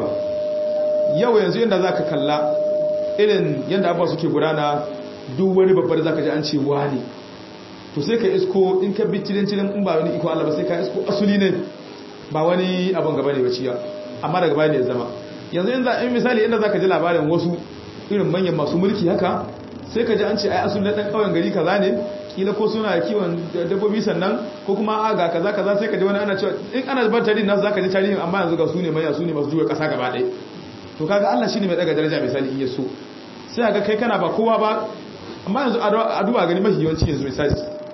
yau yanzu inda zaka kalla irin yanda abuwa suke gudana duk wani babbar zaka ji an ce wani to sai ka isko in ka bi tilin tilin in ba wani iko Allah ba sai ka isko asuli ne ba wani abin gaba ne ba ciya amma daga baya ne ya zama yanzu in misali inda zaka ji labarin wasu irin manyan masu mulki haka sai ka ji an ce ai asulun dan kauyen gari kaza ne kila ko suna kiwon dabbobi sannan ko kuma a ga kaza kaza sai ka ji wani ana cewa in ana bar tarihin nasu zaka ji tarihin amma yanzu ga su ne manya su ne masu juya kasa gaba ɗaya to kaga Allah shine mai daga daraja misali in yaso sai ga kai kana ba kowa ba amma yanzu a duba gani mafi yawanci yanzu misali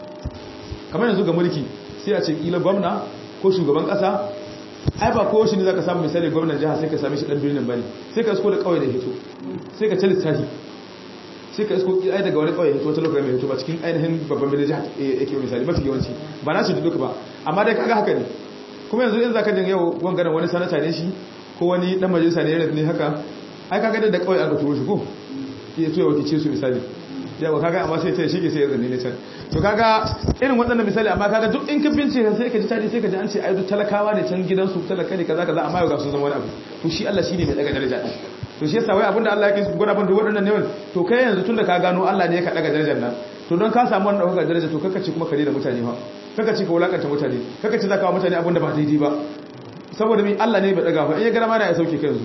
kamar yanzu ga mulki sai a ce kila gwamna ko shugaban kasa ai ba kowa shi ne zaka samu misali gwamnan jiha sai ka same shi dan birnin bane sai ka isko da kauye da hito sai ka tali tahi sai ka isko ai daga wani kauye hito wata lokacin mai hito ba cikin ainihin babban birnin jiha yake misali mafi yawanci ba na shi duka ba amma dai kaga haka ne kuma yanzu in zaka jin yau wangaren wani sanata ne shi ko wani dan majalisa ne ne haka ai kaga da kauye aka turo shi ko ya to ya wakice su misali yawa kaga amma sai ta shige sai ya zanne ne can to kaga irin waɗannan misali amma kaga duk in ka bincike sai ka ji tadi sai ka ji an ce ai duk talakawa ne can gidansu talaka ne kaza kaza amma yau ga su zama wani abu to shi Allah shine mai daga daraja to shi yasa wai abinda Allah yake gwada ban da waɗannan ne to kai yanzu tunda ka gano Allah ne ya ka daga darajar nan to don ka samu wannan daga daraja to kaka ce kuma kare da mutane fa kaka ce ka wulakanta mutane kaka ce zaka wa mutane abinda ba daidai ba saboda mi Allah ne bai daga fa in ya gara ma na ya sauke ka yanzu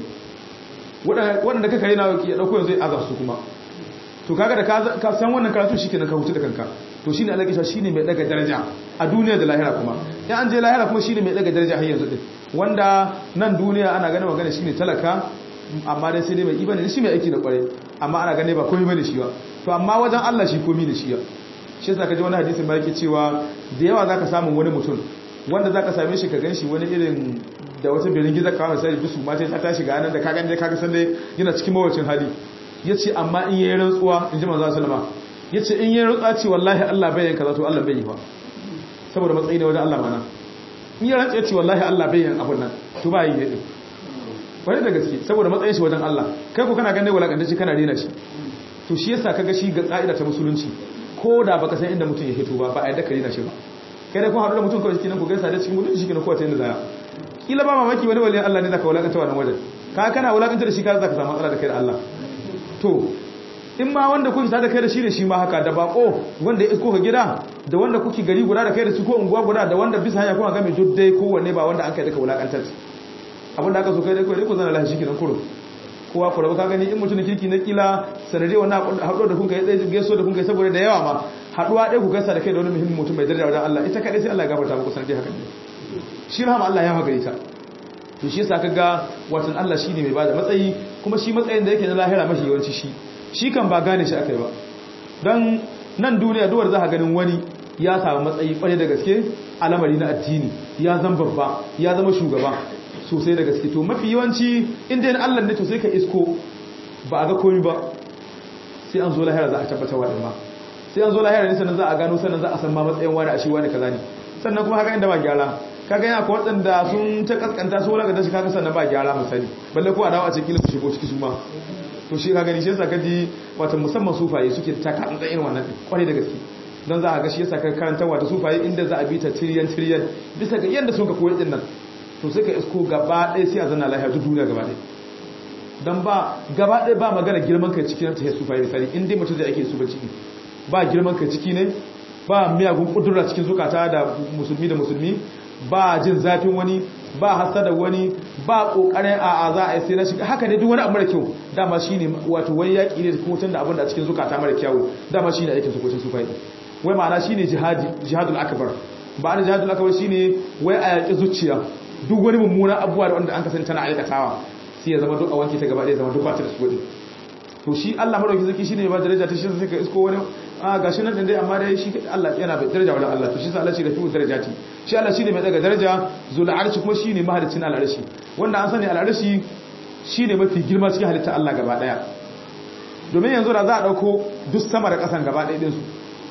waɗanda ka kare na ya dauko yanzu ya azar su kuma to kaga da ka san wannan karatu shikenan ka hutu da kanka to shine Allah kisha shine mai daga daraja a duniya da lahira kuma in an je lahira kuma shine mai daga daraja har yanzu din wanda nan duniya ana ganin magana shine talaka amma dai sai dai mai ibane shi mai aiki da kware amma ana gane ba komai bane shi ba to amma wajen Allah shi komai ne shi ya shi yasa kaji wani hadisin ba yake cewa da yawa zaka samu wani mutum wanda zaka same shi ka ganshi wani irin da wata birin giza kawai sai dusu ma sai ta shiga nan da ka gane ka ga san dai yana cikin mawacin hali ya ce amma in yi rantsuwa in ji manzan salama ya ce in yi rantsuwa ce wallahi Allah bayan kaza to Allah bai yi ba saboda matsayi ne wajen Allah mana in yi rantsuwa ce wallahi Allah bayan abun nan to ba yi ne ɗin wani da gaske saboda matsayin shi wajen Allah kai ko kana ganin walakanta shi kana rena shi to shi yasa kaga shi ga ka'ida ta musulunci ko da baka san inda mutum ya hito ba ba a yadda ka rena shi ba kai da kun haɗu da mutum kawai cikin ku gaisa da cikin mutum shi kenan kowace yadda zaya kila ba mamaki wani waliyan Allah ne zaka walakanta wannan wajen ka kana walakanta da shi ka zaka samu matsala da kai da Allah to in ma wanda kuke tare da kai da shi ne shi ma haka da bako wanda ya isko ka gida da wanda kuke gari guda da kai da su ko unguwa guda da wanda bisa hanya kuma game duk dai kowanne ba wanda an kai daga wulakantar abin da aka so kai dai kai ku zana lahi shikenan kuro kowa ku rabu ka gani in mutum kirki na kila sanade wannan haɗuwa da kun kai ɗaya gaiso da kun kai saboda da yawa ma haɗuwa ɗaya ku gaisa da kai da wani muhimmin mutum mai daraja wajen Allah ita kaɗai sai Allah ya gafarta muku sanadi haka ne shi rahama Allah ya magare ta to shi yasa kaga watan Allah shine mai bada matsayi kuma shi matsayin da yake na lahira mashi yawanci shi shi kan ba gane shi akai ba dan nan duniya duwar za ka ganin wani ya samu matsayi kware da gaske alamari na addini ya zama babba ya zama shugaba sosai da gaske to mafi yawanci inda yana Allah ne to sai ka isko ba a ga komai ba sai an zo lahira za a tabbatar wa ma sai an zo lahira ne sannan za a gano sannan za a san ma matsayin wani a shi wani kaza ne sannan kuma haka inda ba gyara kaga yana ko waɗanda sun ta kaskanta su wulaga da shi kaga sannan ba gyara misali balle ko a dawo a ce kila su shigo ciki su ma to shi kaga ni shi yasa kaji wato musamman sufaye suke ta kan irin wannan kwarai da gaske don za a ga shi yasa ka karanta wata sufaye inda za a bi ta tiriyan tiriyan bisa ga yanda sun ka koyi din nan to sai ka isko gaba ɗaya sai a zanna lafiya duk duniya gaba ɗaya don ba gaba ɗaya ba magana girman kai ciki na ta yesu fayi misali in dai mutum da ake su ba ciki ba girman kai ciki ne ba miyagun kudura cikin zukata da musulmi da musulmi ba jin zafin wani ba hasada wani ba kokarin a a za a yi sai na shiga haka ne duk wani abu mara kyau dama shine wato wai yaki ne ko tun da abin da cikin zukata mara kyau dama shine aikin su ko su fayi wai ma'ana shine jihadi jihadul akbar ba da jihadul akbar shine wai a yaki zuciya duk wani mummuna abuwa da wanda an kasance tana aikatawa sai ya zama duk a wanke ta gaba ɗaya zama duk ba ta da su to shi Allah madauki zaki shine ba daraja ta shi sai ka isko wani a gashi nan dai amma dai shi Allah yana bai daraja wala Allah to shi sa Allah shi da fi darajati shi Allah shine mai daga daraja zul arshi kuma shine mahalicin al arshi wanda an sani al arshi shine mafi girma cikin halitta Allah gaba daya domin yanzu da za a dauko duk sama da kasan gaba daya din su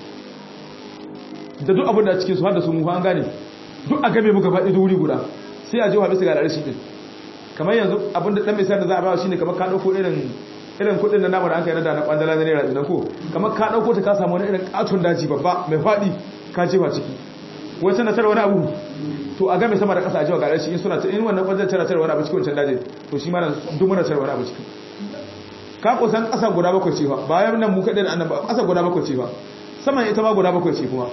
da duk abin da cikin su har da su mu an gane duk a game mu gaba daya wuri guda sai a je wa bisa ga al arshi din kamar yanzu abin da dan misali da za a ba shine kamar ka dauko irin irin kudin da namu da an kai na da na kwandala na naira dinan ko kamar ka dauko ta ka samu wani irin katon daji babba mai fadi ka jefa ciki wai tana tare wani abu to a game sama da kasa a jefa garar shi in suna ta in wannan kwanzan tana tare wani abu cikin wancan daji to shi ma nan duk muna tare wani abu ciki ka kusan kasa guda bakwai ce fa bayan nan mu kadai da annan ba kasa guda bakwai ce fa saman ita ma guda bakwai ce kuma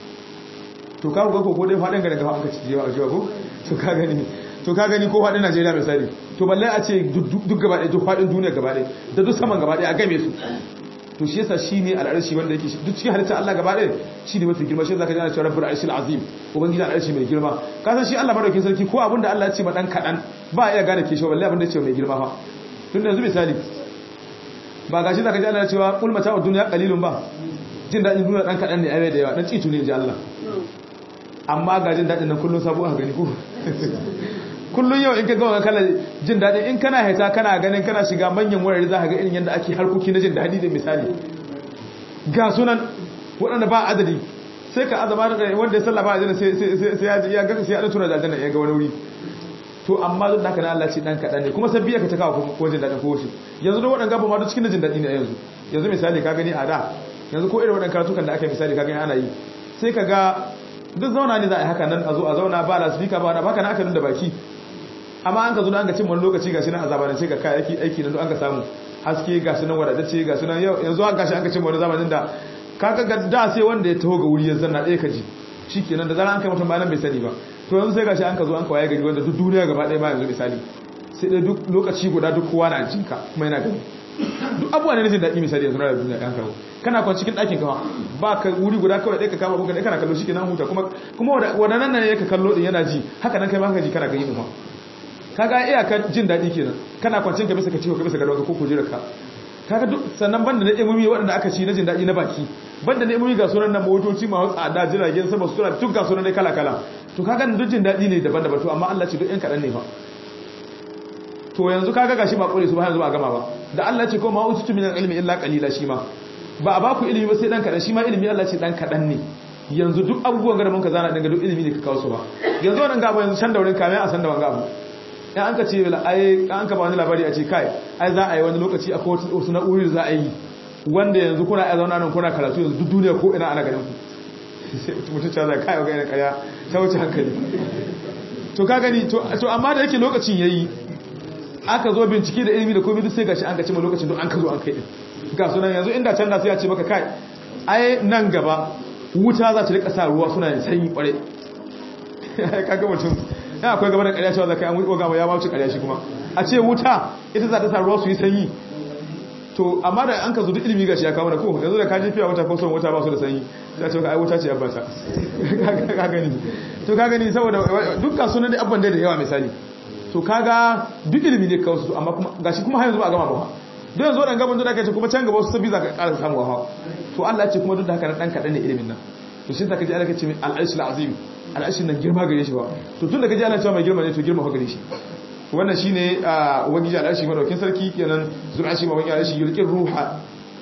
to ka ga ko ko dai fadin ga daga an ka ci jewa a jewa ko to ka gani to ka gani ko faɗin Najeriya misali to balle a ce duk gaba ɗaya duk faɗin duniya gaba ɗaya da duk saman gaba ɗaya a game su to shi yasa shine al'arshi wanda yake duk cikin halitta Allah gaba ɗaya shine mafi girma shi zaka ji ana cewa rabbul arshil azim ubangiji al'arshi mai girma ka san shi Allah madaukakin sarki ko abinda Allah ya ce ma dan kadan ba iya gane ke shi balle abinda ya ce mai girma fa tun da yanzu misali ba gashi zaka ji ana cewa qul mata'ud dunya qalilun ba jin dadin duniya dan kadan ne ai da yawa dan citu ne ji Allah amma ga jin dadin nan kullun sabo a gani ko kullun yau in ka gawa kala jin daɗi in kana haita kana ganin kana shiga manyan wurare za ka ga irin yadda ake harkoki na jin daɗi da misali ga sunan waɗanda ba adadi sai ka azama da wanda ya sallama a jina sai ya ga sai ya ɗan tura da aljanna ya ga wani wuri to amma duk da haka na Allah ce dan kaɗan ne kuma sabbi ka ta kawo ko jin daɗin ko shi yanzu da waɗanda ba ma duk cikin jin daɗi ne yanzu yanzu misali ka gani a da yanzu ko irin waɗannan karatukan da aka misali ka gani ana yi sai ka ga duk zauna ne za a yi haka nan a zo a zauna ba la speaker ba na baka na aka nuna baki amma an ka zo an ka cin wani lokaci gashi nan a zamanin sai ga kayayyaki aiki nan an ka samu haske gashi nan wadatacce gashi nan yanzu an gashi an ka cin wani zamanin da kaga ga da sai wanda ya taho ga wuri ya zanna ɗaya ka ji shikenan da zara an kai mutum bayan bai sani ba to yanzu sai gashi an ka zo an ka waye gari wanda duk duniya gaba ɗaya ba yanzu misali sai dai duk lokaci guda duk kowa na jinka kuma yana gani duk abubuwa ne na jin daɗi misali yanzu na duniya ɗan kawo kana kwan cikin ɗakin kawa ba ka wuri guda kawai ɗaya ka kama buga ɗaya kana kallo shi ke nan huta kuma kuma wadannan nan ne ka kallo ɗin yana ji haka nan kai ma ka ji kana gani ɗin kaga iyakar jin daɗi kenan kana kwancin ka bisa ka ciwo ka bisa ga ko kujerar ka kaga duk sannan banda na imomi waɗanda aka ci na jin daɗi na baki banda na imomi ga sunan nan motoci ma tsada jiragen sama suna duk ga sunan dai kala kala to kaga duk jin daɗi ne daban-daban to amma Allah ce duk ɗan kaɗan ne fa to yanzu kaga gashi ba kore su ba yanzu ba gama ba da Allah ce ko ma ututu min ilmi illa qalila shi ma ba a baku ilimi ba sai dan kaɗan shi ma ilimi Allah ce dan kaɗan ne yanzu duk abubuwan da mun ka zana dinga duk ilimi ne ka kawo su ba yanzu wannan gaba yanzu san da wurin kame a san da wanga abu in an ka ce ai an ka ba wani labari a ce kai ai za a yi wani lokaci a kowace wasu na'uri za a yi wanda yanzu kuna a zauna nan kuna karatu yanzu duk duniya ko ina ana ganin ku mutum ta zai kai ga yana kaya ta wuce hankali to ka gani to amma da yake lokacin yayi aka zo bincike da ilimi da komai duk sai gashi an ka ce ma lokacin duk an ka zo an kai din ga sunan yanzu inda can da sai ya ce maka kai ai nan gaba wuta za ta rika sa ruwa suna yin sanyi kware kaga mutum ya akwai gaba da ƙarya cewa zakai an wuce gama ya mawuce ƙarya shi kuma a ce wuta ita za ta sa ruwa su yi sanyi to amma da an ka zo duk ilimi gashi ya kawo da ko yanzu da ka ji fiya wuta ko son wuta ba su da sanyi ya ce ka ai wuta ce yabba ta ka gani to ka gani saboda dukkan sunan da abban da yawa misali to kaga duk ilimi ne kawo su amma kuma gashi kuma har yanzu ba a gama ba don yanzu waɗanda gaban da aka ce kuma can gaba wasu sabbi za ka ƙara samu hawa to Allah ce kuma duk da haka na ɗan kaɗan ne ilimin nan to shi ta kaji ana kace mai al'arshi azim al'arshi nan girma gare shi ba to tun da kaji ana cewa mai girma ne to girma fa gare shi wannan shine ubangiji al'arshi madaukin sarki kenan zuwa shi mawaki al'arshi yulqin ruha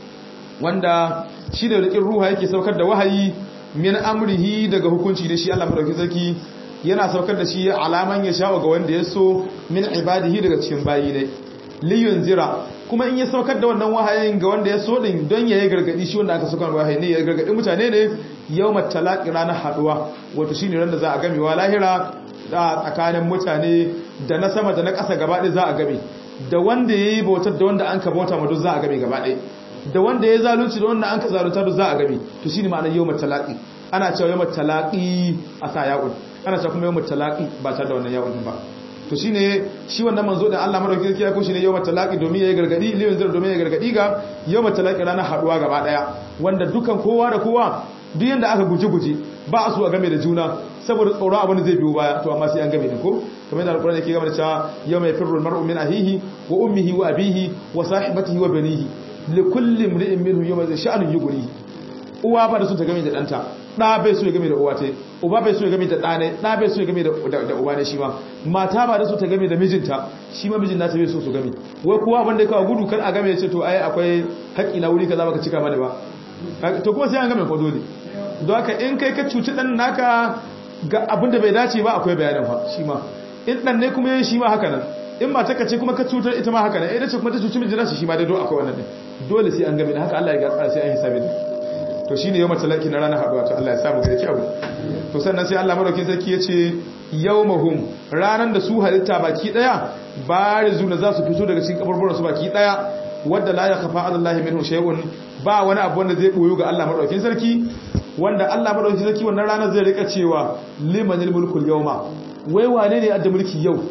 wanda shi da yulqin ruha yake saukar da wahayi min amrihi daga hukunci da shi Allah madaukin sarki yana saukar da shi alaman ya sha'u ga wanda ya so min ibadihi daga cikin bayi ne liyun zira kuma in ya saukar da wannan wahayin ga wanda ya so din don ya yi gargadi shi wanda aka saukar wahayi ne ya gargadi mutane ne yawmat talaqi ranar haduwa wato shine ran da za a game wa lahira da tsakanin mutane da na sama da na ƙasa gaba ɗaya za a game da wanda yayi bautar da wanda an ka bauta ma duk za a game gaba ɗaya da wanda ya zalunci da wanda an ka zalunta duk za a game to shine ma'anar yawmat talaqi ana cewa yawmat talaqi a sa ya'un ana cewa kuma yawmat talaqi ba tare da wannan ya'un ba to shine shi wannan manzo da Allah madaukakin sarki ya ko shine yawmat talaqi domin yayi gargadi limin zar domin yayi gargadi ga yawmat talaqi ranar haduwa gaba daya wanda dukan kowa da kowa duk yanda aka guje guje ba a so a game da juna saboda tsoron abin da zai biyo baya to amma sai an game da ko kamar yadda alqur'ani yake game da cewa yawma yafirru almar'u min ahihi wa ummihi wa abihi wa sahibatihi wa banihi likulli imri'in minhum yawma sha'anun yughni uwa ba da su ta game da danta ɗa bai so ya game da uwa ta uba bai so ya game da ɗa ne ɗa bai so ya game da uba ne shi ma mata ba da so ta game da mijinta shi ma mijin nata bai so su game wai kuwa wanda ya kawo gudu kan a game ya ce to ai akwai haƙƙi na wuri kaza baka cika mana ba to kuma sai an game ko dole don haka in kai ka cuci ɗan naka ga abin da bai dace ba akwai bayanin fa shi ma in ɗan ne kuma shi ma haka nan in mata ka ce kuma ka cutar ita ma haka nan ita ce kuma ta cuci mijin nasa shi ma dai dole akwai wannan ɗin dole sai an game da haka Allah ya ga sai an hisabi to shine yawmal talaki na ranar haduwa to Allah ya samu gare abu to sannan sai Allah madaukakin sarki yace yawmahum ranan da su halitta baki daya barizuna za su fito daga cikin kaburburan su baki daya wanda la yakfa ala Allah minhu shay'un ba wani abu wanda zai boyo ga Allah madaukakin sarki wanda Allah madaukakin sarki wannan ranar zai rika cewa limanil mulkul yawma wai wane ne adda mulki yau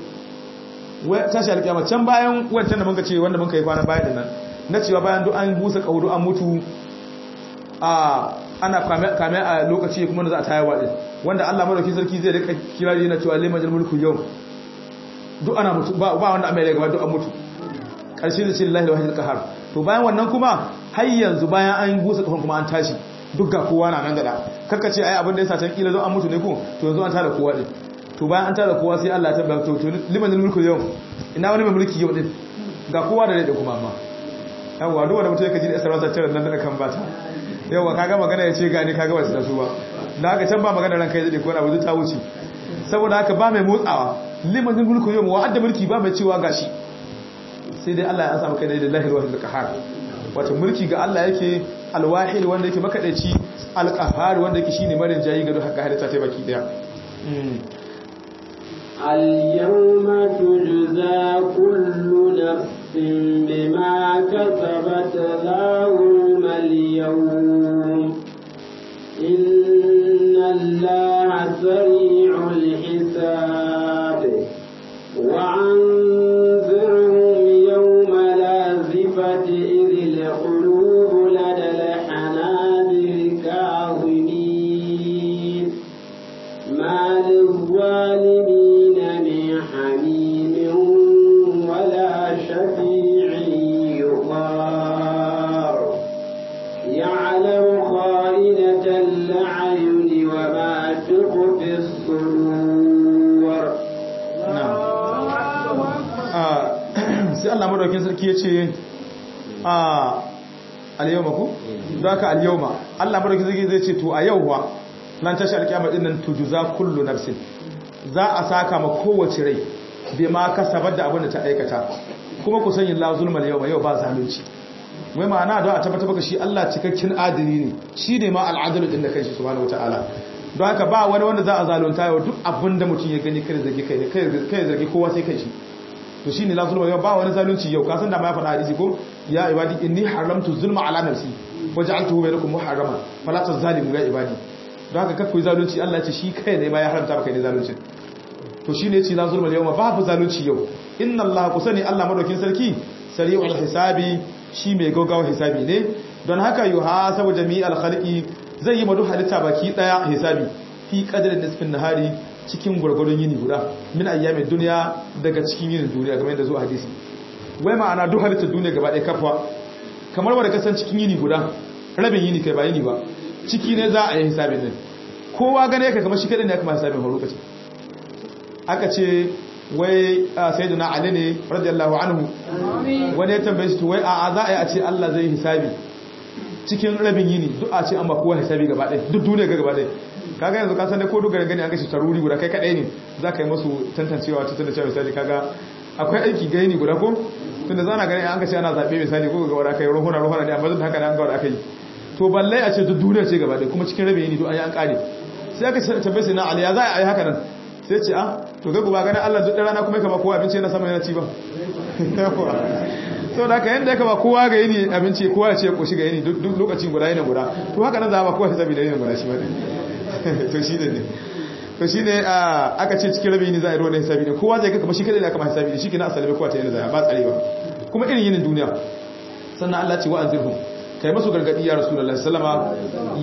wai tashi alkiyama can bayan wancan da muka ce wanda muka yi kwana bayan dinnan na cewa bayan duk an busa kaudu an mutu ana kame a lokaci kuma da za a tayarwa din wanda Allah madauki sarki zai rika kirari na cewa liman mulku yau duk ana mutu ba wanda amma ya gaba duk an mutu karshe da ce lillahi wahidul qahar to bayan wannan kuma har yanzu bayan an busa kafan kuma an tashi duk ga kowa na nan gada karka ce ai abin da yasa can kila zo an mutu ne ko to yanzu an tada kowa din to bayan an tada kowa sai Allah ya tabbata to liman mulku yau ina wani mai mulki yau din ga kowa da da kuma amma yawa duk wanda mutum yake ji da sarauta tare nan da kan bata yawa kaga magana ya ce gani kaga wasu da su ba da haka can ba magana ranka ya zade ko abu ta wuce saboda haka ba mai motsawa limanin mulku yau wa adda mulki ba mai cewa gashi sai dai Allah ya samu kai da lillahi alwahid alqahar wato mulki ga Allah yake alwahid wanda yake makadaici alqahar wanda yake shine marin jayi ga duk haka halitta ta baki daya اليوم تجزى كل نفس بما كسبت لا ظلم اليوم إن الله سريع الحساب وأنذرهم يوم لازفة إذ القلوب لدى الحناجر كاظمين ما للظالمين من حميم ولا شفيع يطاع يعلم خائنة الأعين وما تخفي الصدور sai Allah madaukin sarki ya ce a al-yawma ku don haka al-yawma Allah madaukin sarki zai ce to a yau wa nan tashi alkiyama din nan tujuza kullu nafsin za a saka ma kowace rai bai ma kasabar da abin da ta aikata kuma ku sanya la zulmal yawma yau ba zalunci wai ma'ana don a tabbata baka shi Allah cikakken adili ne shi ne ma al'adalu din da kanshi subhanahu wataala don haka ba wani wanda za a zalunta yau duk abin da mutum ya gani kai zargi kai kai zargi kowa sai kai shi to shine la zulma ba wani zalunci yau ka san da ma ya faɗa hadisi ko ya ibadi inni haramtu zulma ala nafsi waja'altuhu bainakum muharraman fala tazalimu ya ibadi don haka kakku zalunci Allah ya ce shi kai ne ma ya haramta maka ne zalunci to shine yace la zulma yau babu zalunci yau inna Allah ku sani Allah madaukin sarki sari'ul hisabi shi mai gaggawa hisabi ne don haka yuhasabu jami'al khalqi zai yi madu halitta baki daya hisabi fi qadrin nisfin nahari cikin gurgurun yini guda min ayyamin duniya daga cikin yinin duniya game da zuwa hadisi wai ma'ana duk halittar duniya gaba ɗaya kafa kamar wanda kasan cikin yini guda rabin yini kai ba yini ba ciki ne za a yi hisabin nan kowa gane ka kamar shi kadai ne aka ma hisabin horo kace aka ce wai sayyidina ali ne radiyallahu anhu wani ya tambaye shi to wai a za a yi a ce Allah zai hisabi cikin rabin yini duk a ce an ba kowa hisabi gaba ɗaya duk duniya ga gaba ɗaya kaga yanzu ka san dai ko duk garin gani an gashi taruri guda kai kadai ne za ka yi masu tantancewa ta tunda cewa misali kaga akwai aiki ga yini guda ko tunda zana gani an gashi ana zabe misali ko ga wanda kai rohuna rohuna ne amma duk haka ne an ga wanda aka yi to balle a ce duk duniya ce gaba ɗaya kuma cikin rabin yini duk an yi an kare sai aka tambaye sai na ali ya za a yi haka nan sai ce ah to ga guba ganin Allah duk rana kuma kama kowa abinci yana sama yana ci ba sau da ka yadda ya kama kowa ga yini abinci kowa ya ce koshi ga yini duk lokacin guda yana guda to haka nan za a ba kowa ya zabi da yini guda shi ba ne to shi ne to shi ne aka ce cikin rabi yini za a yi ruwan hisabi ne kowa zai ga kama shi kadai da kama hisabi ne shi ke na asali kowa ta yana zai ba tsare ba kuma irin yinin duniya sannan Allah ce wa an zirhum kai masu gargadi ya rasulullahi sallama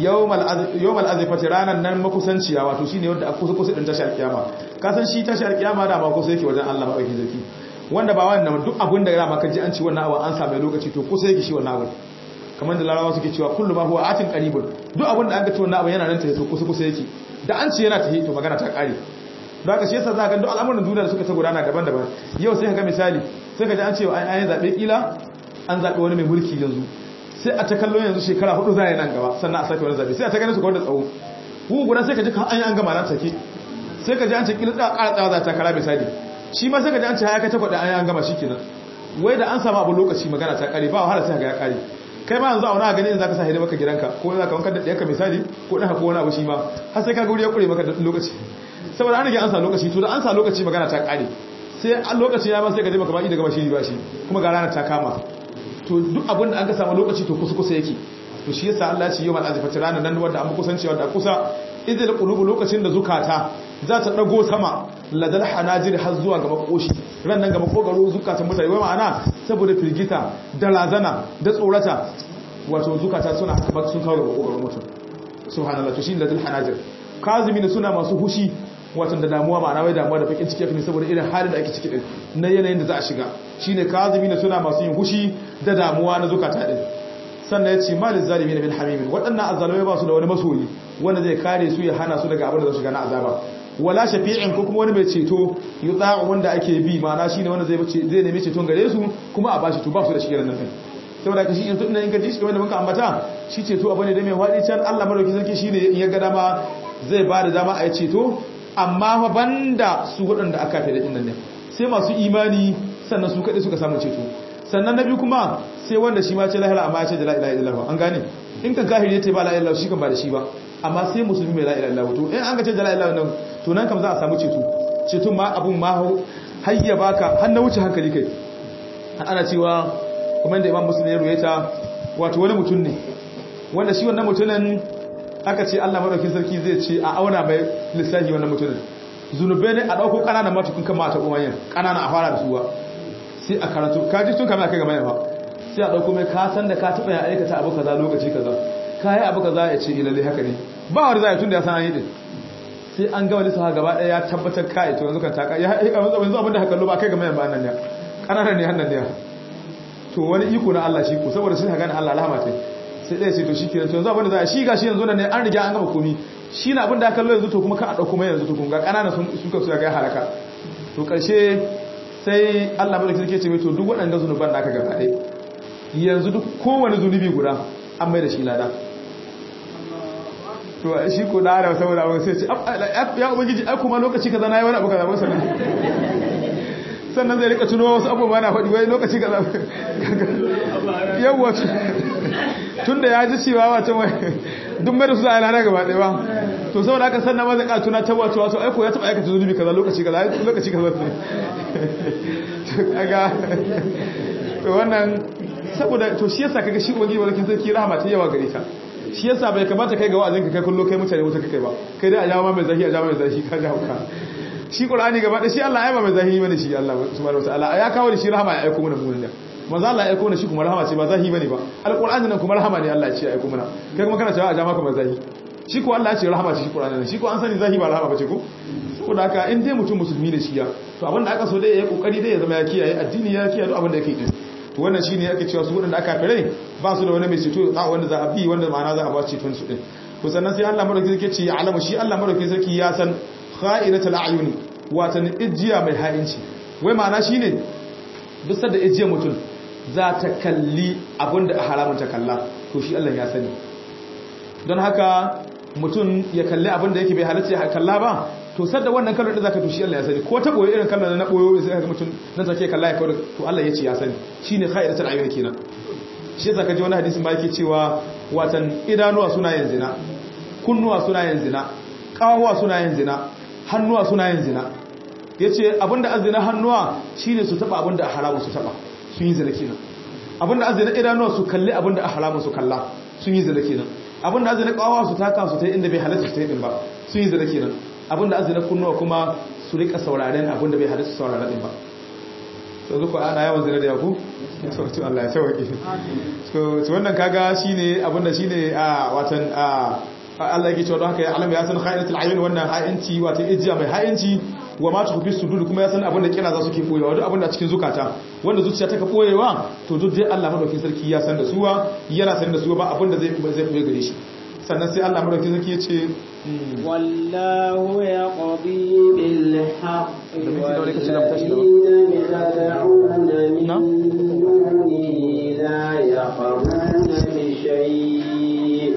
yawmal azifati ranan nan makusanciya wato shine wanda a kusa kusa din tashi alkiyama ka san shi tashi alkiyama da ma kusa yake wajen Allah madaukakin zaki wanda ba wannan duk abin da rama kaji an ci wannan abu an samu lokaci to kusa yake shi wannan abu kamar da larabawa suke cewa kullu ma huwa atin qaribun duk abin da an ga ci wannan abu yana nan tafi to kusa kusa yake da an ci yana tafi to magana ta kare don haka shi yasa za ka ga duk al'amuran duniya da suka ta gudana daban-daban yau sai ka ga misali sai ka ji an ce an yi zabe kila an zabe wani mai mulki yanzu sai a ta kallo yanzu shekara hudu za a yi nan gaba sannan a sake wani zabe sai a ta gani su kawai da tsawo hu guda sai ka ji an yi an gama nan take sai ka ji an ce kila tsaka ƙara tsawa za ta kara misali shi ma sai ka ji an ce haya kai takwaɗa an yi an gama shi kenan wai da an samu abu lokaci magana ta kare ba wahala sai ga ya kare kai ma yanzu a wani gani in za ka sa hidima ka gidanka ko za ka wanka da ɗaya misali ko ɗan ko wani abu shi ma har sai ka ga wuri ya ƙure maka lokaci saboda an rage an sa lokaci to da an sa lokaci magana ta kare sai a lokaci ya ma sai ka je maka ba da gaba shi ba shi kuma ga ranar ta kama to duk abin da an ka samu lokaci to kusa kusa yake to shi yasa Allah ya ce yawmal azifati ranan nan wanda an kusanci wanda kusa idil qulubu lokacin da zukata za ta dago sama ladal hanajir har zuwa ga makoshi ran nan ga makogaro zukatan mutane wai ma'ana saboda firgita da lazana da tsorata wato zukata suna haka sun kawo ga makogaro mutum subhanallah to shi ladal hanajir kazimin suna masu hushi wato da damuwa ma'ana wai damuwa da bakin ciki ne saboda irin halin da ake ciki din na yanayin da za a shiga shine kazimin suna masu yin hushi da damuwa na zukata din sannan ya ce malin zalimi na bin hamimin waɗannan azalamai ba su da wani masoyi wanda zai kare su ya hana su daga abin da za shiga na azaba wala shafi'in ko kuma wani mai ceto yi tsawon wanda ake bi mana shi ne wanda zai nemi ceton gare su kuma a bashi to ba su da shi irin nan saboda ka shi in tunan in gaji shi wanda muka ambata shi ceto abu ne da mai waɗi can Allah madauki sarki shi ne in ya ga dama zai ba da dama a yi ceto amma fa banda su waɗanda aka fi da ɗin ne sai masu imani sannan su kaɗai suka samu ceto sannan na biyu kuma sai wanda shi ma ce lahira amma ya ce da la ilaha illallah an gane in kan kahiri ya ce ba la ilaha shi kan ba da shi ba amma sai musulmi mai la ilaha illallah to in an ga ce da la ilaha illallah to nan kam za a samu ceto ceton ma abun ma hayya baka har na wuce hankali kai ana cewa kuma inda imam muslim ya ruwaita wato wani mutum ne wanda shi wannan mutumin aka ce Allah madaukakin sarki zai ce a auna mai lissafi wannan mutumin zunubai ne a dauko kananan matukun kan mata uwayen kanana a fara da suwa sai a karatu kaji tun kamar kai ga mai ba sai a dauko mai ka san da ka taba ya aikata abu kaza lokaci kaza kai abu kaza ya ce ilalle haka ne ba wani zai tun da ya san an yi din sai an ga wani saha gaba daya ya tabbatar kai to yanzu kan taka ya yanzu abin da haka lo ba kai ga mai ba nan ne kananan ne hannan ne to wani iko na Allah shi ko saboda sun gane Allah alhama tai sai dai sai to shi kenan to yanzu abin da za a shi gashi yanzu nan ne an riga an gama komi shi na abin da aka lo yanzu to kuma ka a dauko mai yanzu to kun ga kananan sun suka su ga halaka to karshe sai Allah bada kirke ce mai to duk waɗanda zunuban da aka gaba ɗai yanzu duk kowane zunubi guda an mai da shi lada to shi ko da da saboda abin sai ce ya ubangiji ai kuma lokaci kaza na yi wani abu kaza masa sannan zai rika tuno wasu abubuwa na faɗi wai lokaci kaza yawwa tun da ya ji cewa wata mai duk mai da su a lada gaba ɗaya ba to saboda haka sannan ma zai ka tuna ta wato wato aiko ya taba aikata zunubi kaza lokaci kaza lokaci kaza kaga to wannan saboda to shi yasa kaga shi ubangi walakin sarki rahama ta yawa gare ta shi yasa bai kamata kai ga wa'azin ka kai kullo kai mutane wuta kai ba kai dai a jawo mai zahi a jawo mai zahi ka jawo ka shi qur'ani gaba da shi Allah ya ba mai zahi bane shi Allah subhanahu wataala ya kawo da shi rahama ya aiko mana mu ne manzo Allah ya aiko mana shi kuma rahama ce ba zahi bane ba alqur'ani nan kuma rahama ne Allah ya ce ya aiko mana kai kuma kana cewa a jawo maka mai zahi shi ko Allah ya ce rahama ce shi qur'ani nan shi ko an sani zahi ba rahama bace ko saboda haka in dai mutum musulmi ne shi ya to abinda aka so dai ya kokari dai ya zama ya kiyaye addini ya kiyaye duk abin da yake yi to wannan shine yake cewa su wadanda aka fere ba su da wani mai ceto a wanda za a bi wanda ma'ana za a ba ceton su din to sannan sai Allah madaukakin sarki ce ya alamu shi Allah madaukakin sarki ya san kha'inatul a'yuni watan ijiya mai ha'inci wai ma'ana shine duk sanda ijiya mutum za ta kalli abinda a haramun ta kalla to shi Allah ya sani don haka mutum ya kalli abinda yake bai halatta ya kalla ba to sadda wannan kallon da zaka to shi Allah ya sani ko ta boye irin kallon na boyo sai ka mutum nan take kalla ya kawo to Allah ya ce ya sani shine khairatul ayyun kenan shi yasa kaji wani hadisin ba yake cewa watan idanuwa suna yin zina kunnuwa suna yin zina kawawa suna yin zina hannuwa suna yin zina yace abinda azina hannuwa shine su taba abinda haramu su taba sun yi zina kenan abinda azina idanuwa su kalli abinda haramu su kalla sun yi zina kenan abinda azina kawawa su taka su ta inda bai halatta su ta din ba sun yi zina kenan abinda azina kunnuwa kuma su rika sauraren abinda bai halatta su saurara din ba to zuku ana yawan zina da yaku to Allah ya sauke to wannan kaga shine abinda shine a watan a Allah yake cewa don haka ya alama ya san khayratul ayun wannan ha'inci wato ijiya mai ha'inci wa ma tukhfi sudur kuma ya san abinda kira za su ke boyewa duk abinda a cikin zukata wanda zuciya ta ka boyewa to duk dai Allah madaukakin sarki ya san da suwa yana san da suwa ba abinda zai zai boye gare shi sannan sai Allah madaukakin sarki ya ce wallahu yaqdi bil haqqi Da minti nawa ne kace da mu tashi da ba? والذين تدعون من Na? دونه لا يقرون بشيء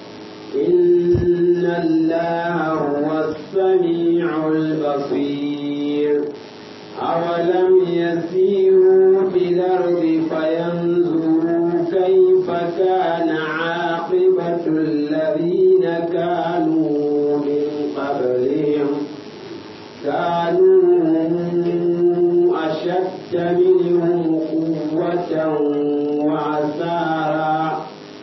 إن الله هو السميع البصير أولم يسيروا في الأرض فينظروا كيف كان عاقبة الذين كانوا من قبلهم كانوا أشد منهم قوة وعسارا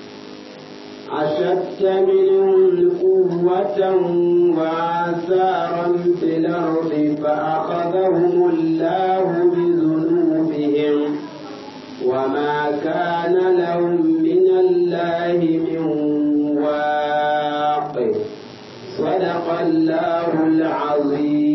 أشد منهم قوة وعسارا في الأرض فأخذهم الله بذنوبهم وما كان لهم من الله من واق صدق الله العظيم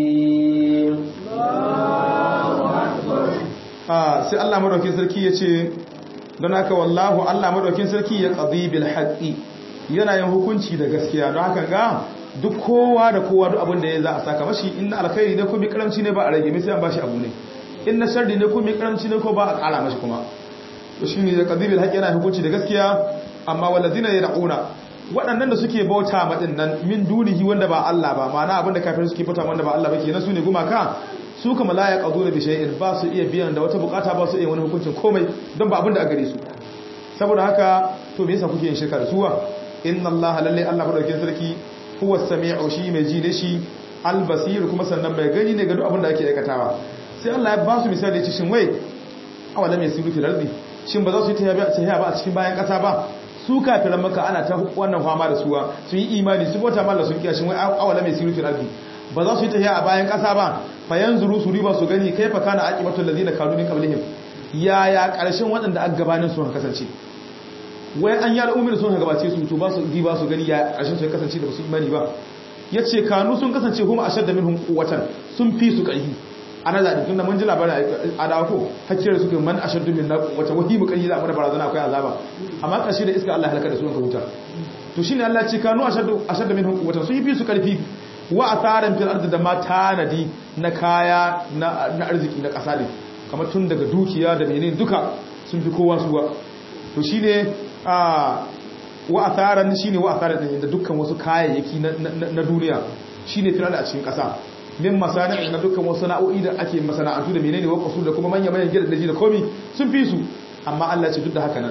a sai Allah madaukakin sarki ya ce don haka wallahu Allah madaukakin sarki ya qadi bil haqqi yana yin hukunci da gaskiya don haka ga duk kowa da kowa duk abin da ya za a saka mashi inna alkhairi ne ko mi karamci ne ba a rage mai sai an bashi abu ne inna sharri ne ko mi karamci ne ko ba a kara mashi kuma to shine ya qadi bil haqqi yana hukunci da gaskiya amma walladina yad'una waɗannan da suke bauta madin nan min dunihi wanda ba Allah ba ma'ana abin da kafirin suke bauta wanda ba Allah ba kenan su ne gumaka su kama la ya ƙazo da bishai'in ba su iya biyan da wata bukata ba su iya wani hukuncin komai don ba abin da a gare su saboda haka to me yasa kuke yin shirka da suwa inna allaha lalle allah madaukakin sarki huwa sami'u shi mai ji ne shi albasir kuma sannan mai gani ne ga duk abin da ake aikatawa sai allah ya ba su misali ya ce shin wai awala mai siru fil ardi shin ba za su yi tafiya ba a cikin bayan kasa ba su kafiran maka ana ta wannan fama da suwa sun yi imani su bauta mallah sun kiyashin wai awala mai siru fil ardi ba za su yi tafiya a bayan ƙasa ba fayan zuru su riba su gani kai fa kana aqibatul ladina kanu min qablihim ya ya ƙarshen waɗanda aka gabanin su kasance wai an yara umar sun gabace su to ba su riba su gani ya ƙarshen su ya kasance da su imani ba yace kanu sun kasance huma ashadda minhum quwwatan sun fi su ƙarfi ana da tunda mun ji labarin a dawo ko hakkiyar su man ashaddu min quwwatan wahi mu ƙarfi za a mana barazana akwai azaba amma ƙarshe da iska Allah halaka da su ka huta to shine Allah ya ce kanu ashaddu ashadda minhum quwwatan sun fi su ƙarfi wa asaran fil ardi da ma tanadi na kaya na arziki na ƙasa ne kamar tun daga dukiya da menene duka sun fi kowa suwa to shine a wa asaran shine wa asaran da dukkan wasu kayayyaki na duniya shine fil ardi a cikin ƙasa min masani'i na dukkan wasu na'o'i da ake masana'antu da menene wakasu da kuma manya manyan gidan daji da komi sun fi su amma Allah ce duk da haka nan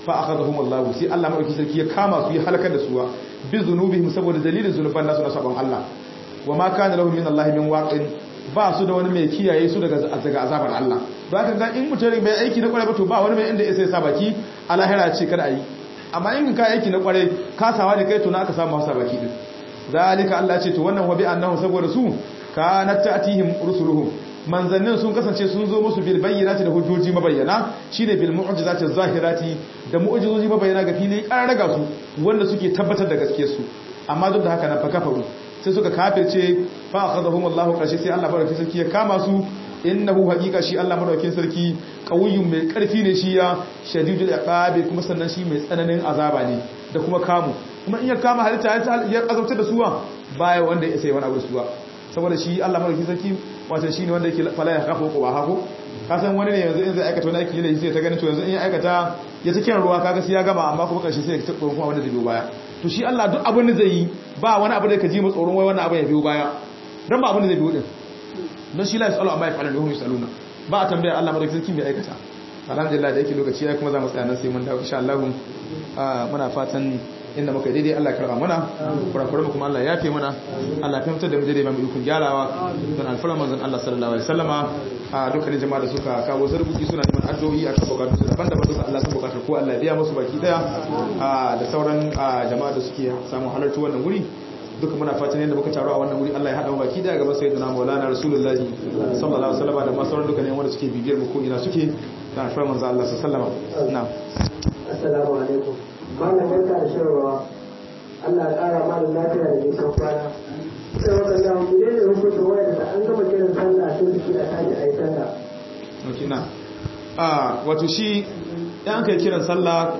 fa akhadhahum Allah sai Allah madauki sarki ya kama su ya halakar da su bi zunubihim saboda dalilin zunuban nasu na sabon Allah wa ma kana lahum min Allah min waqin ba su da wani mai kiyaye su daga daga azabar Allah ba ka ga in mutum bai aiki na kwarai ba to ba wani mai inda ya sai sa baki a lahira ce kada ayi amma in ka aiki na kwarai kasawa da kai to na aka samu hasa baki din zalika Allah ce to wannan wabi annahu saboda su kanat ta'tihim rusuluhum manzannin sun kasance sun zo musu bil bayyinati da hujjoji mabayyana shine bil mu'jizati zahirati da mu'jizoji mabayyana ga fili raga su wanda suke tabbatar da gaskiyar su amma duk da haka nan fa kafaru sai suka kafirce fa akhadhahum Allahu kashi sai Allah baraka sarki ya kama su innahu haqiqa shi Allah madaukakin sarki qawiyyun mai karfi ne shi ya shadidul iqabi kuma sannan shi mai tsananin azaba ne da kuma kamu kuma in ya kama halitta ya azabtar da suwa baya wanda ya sai wani abu suwa saboda shi Allah madaukakin sarki wato shine wanda yake fala ya kafa ko ba hako ka san wani ne yanzu in zai aikata wani aiki ne sai ta ganin to yanzu in ya aikata ya ta kiran ruwa kaga sai ya gama amma kuma karshe sai ya tabbata kuma wanda zai biyo baya to shi Allah duk abin da zai yi ba wani abu da ka ji mu tsoron wai wannan abin ya biyo baya dan ba abin da zai biyo din don shi la yasalu amma yafalu hum yasaluna ba a tambaya Allah madaukakin sarki mai aikata alhamdulillah da yake lokaci ya kuma za mu tsaya nan sai mun dawo insha Allah muna fatan inda muka daidai Allah karba mana kurakuran mu kuma Allah ya fi mana Allah ya fitar da mu daidai ba mu ikon gyarawa don alfarar manzon Allah sallallahu alaihi wasallama a dukkanin jama'a da suka kawo zarbuki suna neman addu'o'i akan bukatun su daban-daban duka Allah sun bukatar ko Allah ya biya musu baki daya da sauran jama'a da suke samu halarci wannan wuri duka muna fatan yadda muka taru a wannan wuri Allah ya haɗa mu baki daya gaban sayyidina Maulana Rasulullahi sallallahu alaihi wasallama da ma sauran dukkanin wanda suke bibiyar mu ko ina suke da alfarar manzon Allah sallallahu alaihi wasallama na'am assalamu alaikum malam barka da shirarwa Allah ya ƙara malam lafiya da nisan kwana sai wannan da mu ne hukunta waya da an gama kiran sallah sai suke a tashi a yi sallah ok na a wato shi yan kai kiran sallah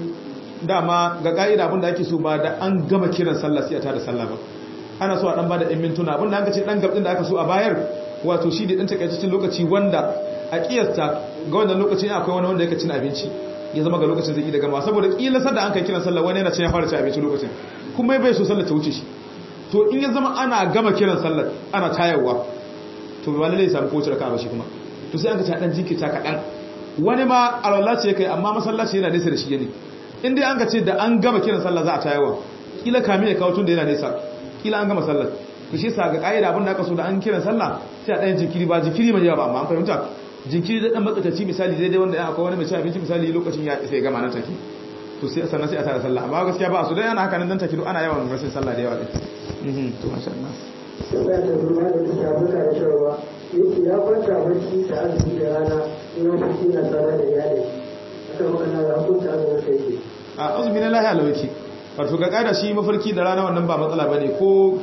dama ga ka'ida abinda ake so ba da an gama kiran sallah sai a tada sallah ba ana so a dan bada ɗan mintuna abinda an ka ce dan gabdin da aka so a bayar wato shi da dan takaitaccen lokaci wanda a kiyasta ga wannan lokacin akwai wani wanda yake cin abinci ya zama ga lokacin zai da gama saboda kila sadda an kai kiran sallah wani yana cin ya fara cin abinci lokacin kuma bai so sallah ta wuce shi to in ya zama ana gama kiran sallah ana tayarwa to ba lalle ya samu kowace raka'a ba shi kuma to sai an ka ta dan jinkita kaɗan wani ma alwala ce kai amma masallaci yana nesa da shi ne in dai an ka ce da an gama kiran sallah za a tayarwa kila kami ya kawo tun da yana nesa kila an gama sallah to shi sa ga ƙa'ida abin da aka so da an kiran sallah sai a ɗayan jinkiri ba jinkiri mai yawa ba amma an fahimta jinkiri da dan matsakaci misali daidai wanda akwai wani mai ci abinci misali lokacin ya sai gama nan take to sai sannan sai a tara sallah amma gaskiya ba su dai ana haka nan dan take ana yawan rashin sallah da yawa din to masha Allah sai da ruwa da ta shafi da shirarwa yake ya kwanta barci da azumi da rana in ya fi na tsara da iyali aka magana da hukunta azumin sai yake a azumi na lahiya lawaki wato ga kada shi mafarki da rana wannan ba matsala bane ko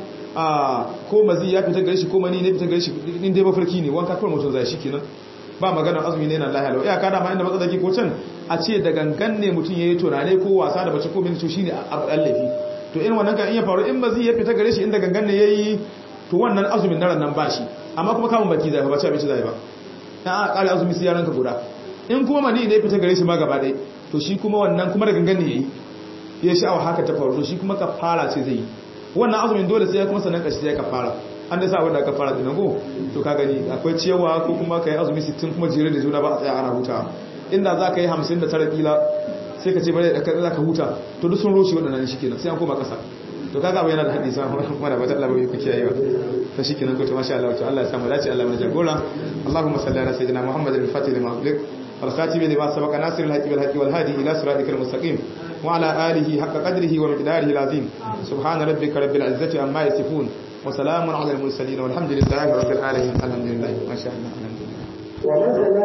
a ko mazi ya fita gare shi ko mani ne fita gare shi in dai mafarki ne wanka kawai mutum zai shi kenan ba maganar azumi ne na lahiya lau iyaka da ma inda matsala ke ko can a ce da gangan ne mutum yayi tunane ko wasa da bace ko mini to shine abu allafi to in wannan kan iya faru in mazi ya fita gare shi inda gangan ne yayi to wannan azumin na nan ba shi amma kuma kamun baki zai ba ci abinci zai ba dan a kare azumi sai yaranka guda in kuma mani ne fita gare shi ma gaba ɗaya to shi kuma wannan kuma da gangan ne yayi ya sha'awa haka ta faru to shi kuma kafara ce zai yi wannan azumin dole sai ya kuma sannan kashi sai ya kafara an da sa wanda aka fara dinan go to ka gani akwai ciyawa ko kuma ka yi azumi 60 kuma jere da juna ba a tsaya ana huta inda za ka yi 59 kila sai ka ce bane da za ka huta to duk sun roshi waɗannan shi kenan sai an koma ƙasa to kaga abu yana da hadisi mana bata Allah bai kuke yayi to shikenan ko to masha Allah to Allah ya samu dace Allah mana jagora Allahumma salli ala sayyidina Muhammadin al-fatih lima ughliq والخاتم لما سبق ناصر الحق بالحق والهادي إلى صراطك المستقيم وعلى آله حق قدره ومقداره العظيم سبحان ربك رب العزة عما يصفون وسلام على المرسلين والحمد لله رب العالمين الحمد لله ما شاء الله الحمد لله ومن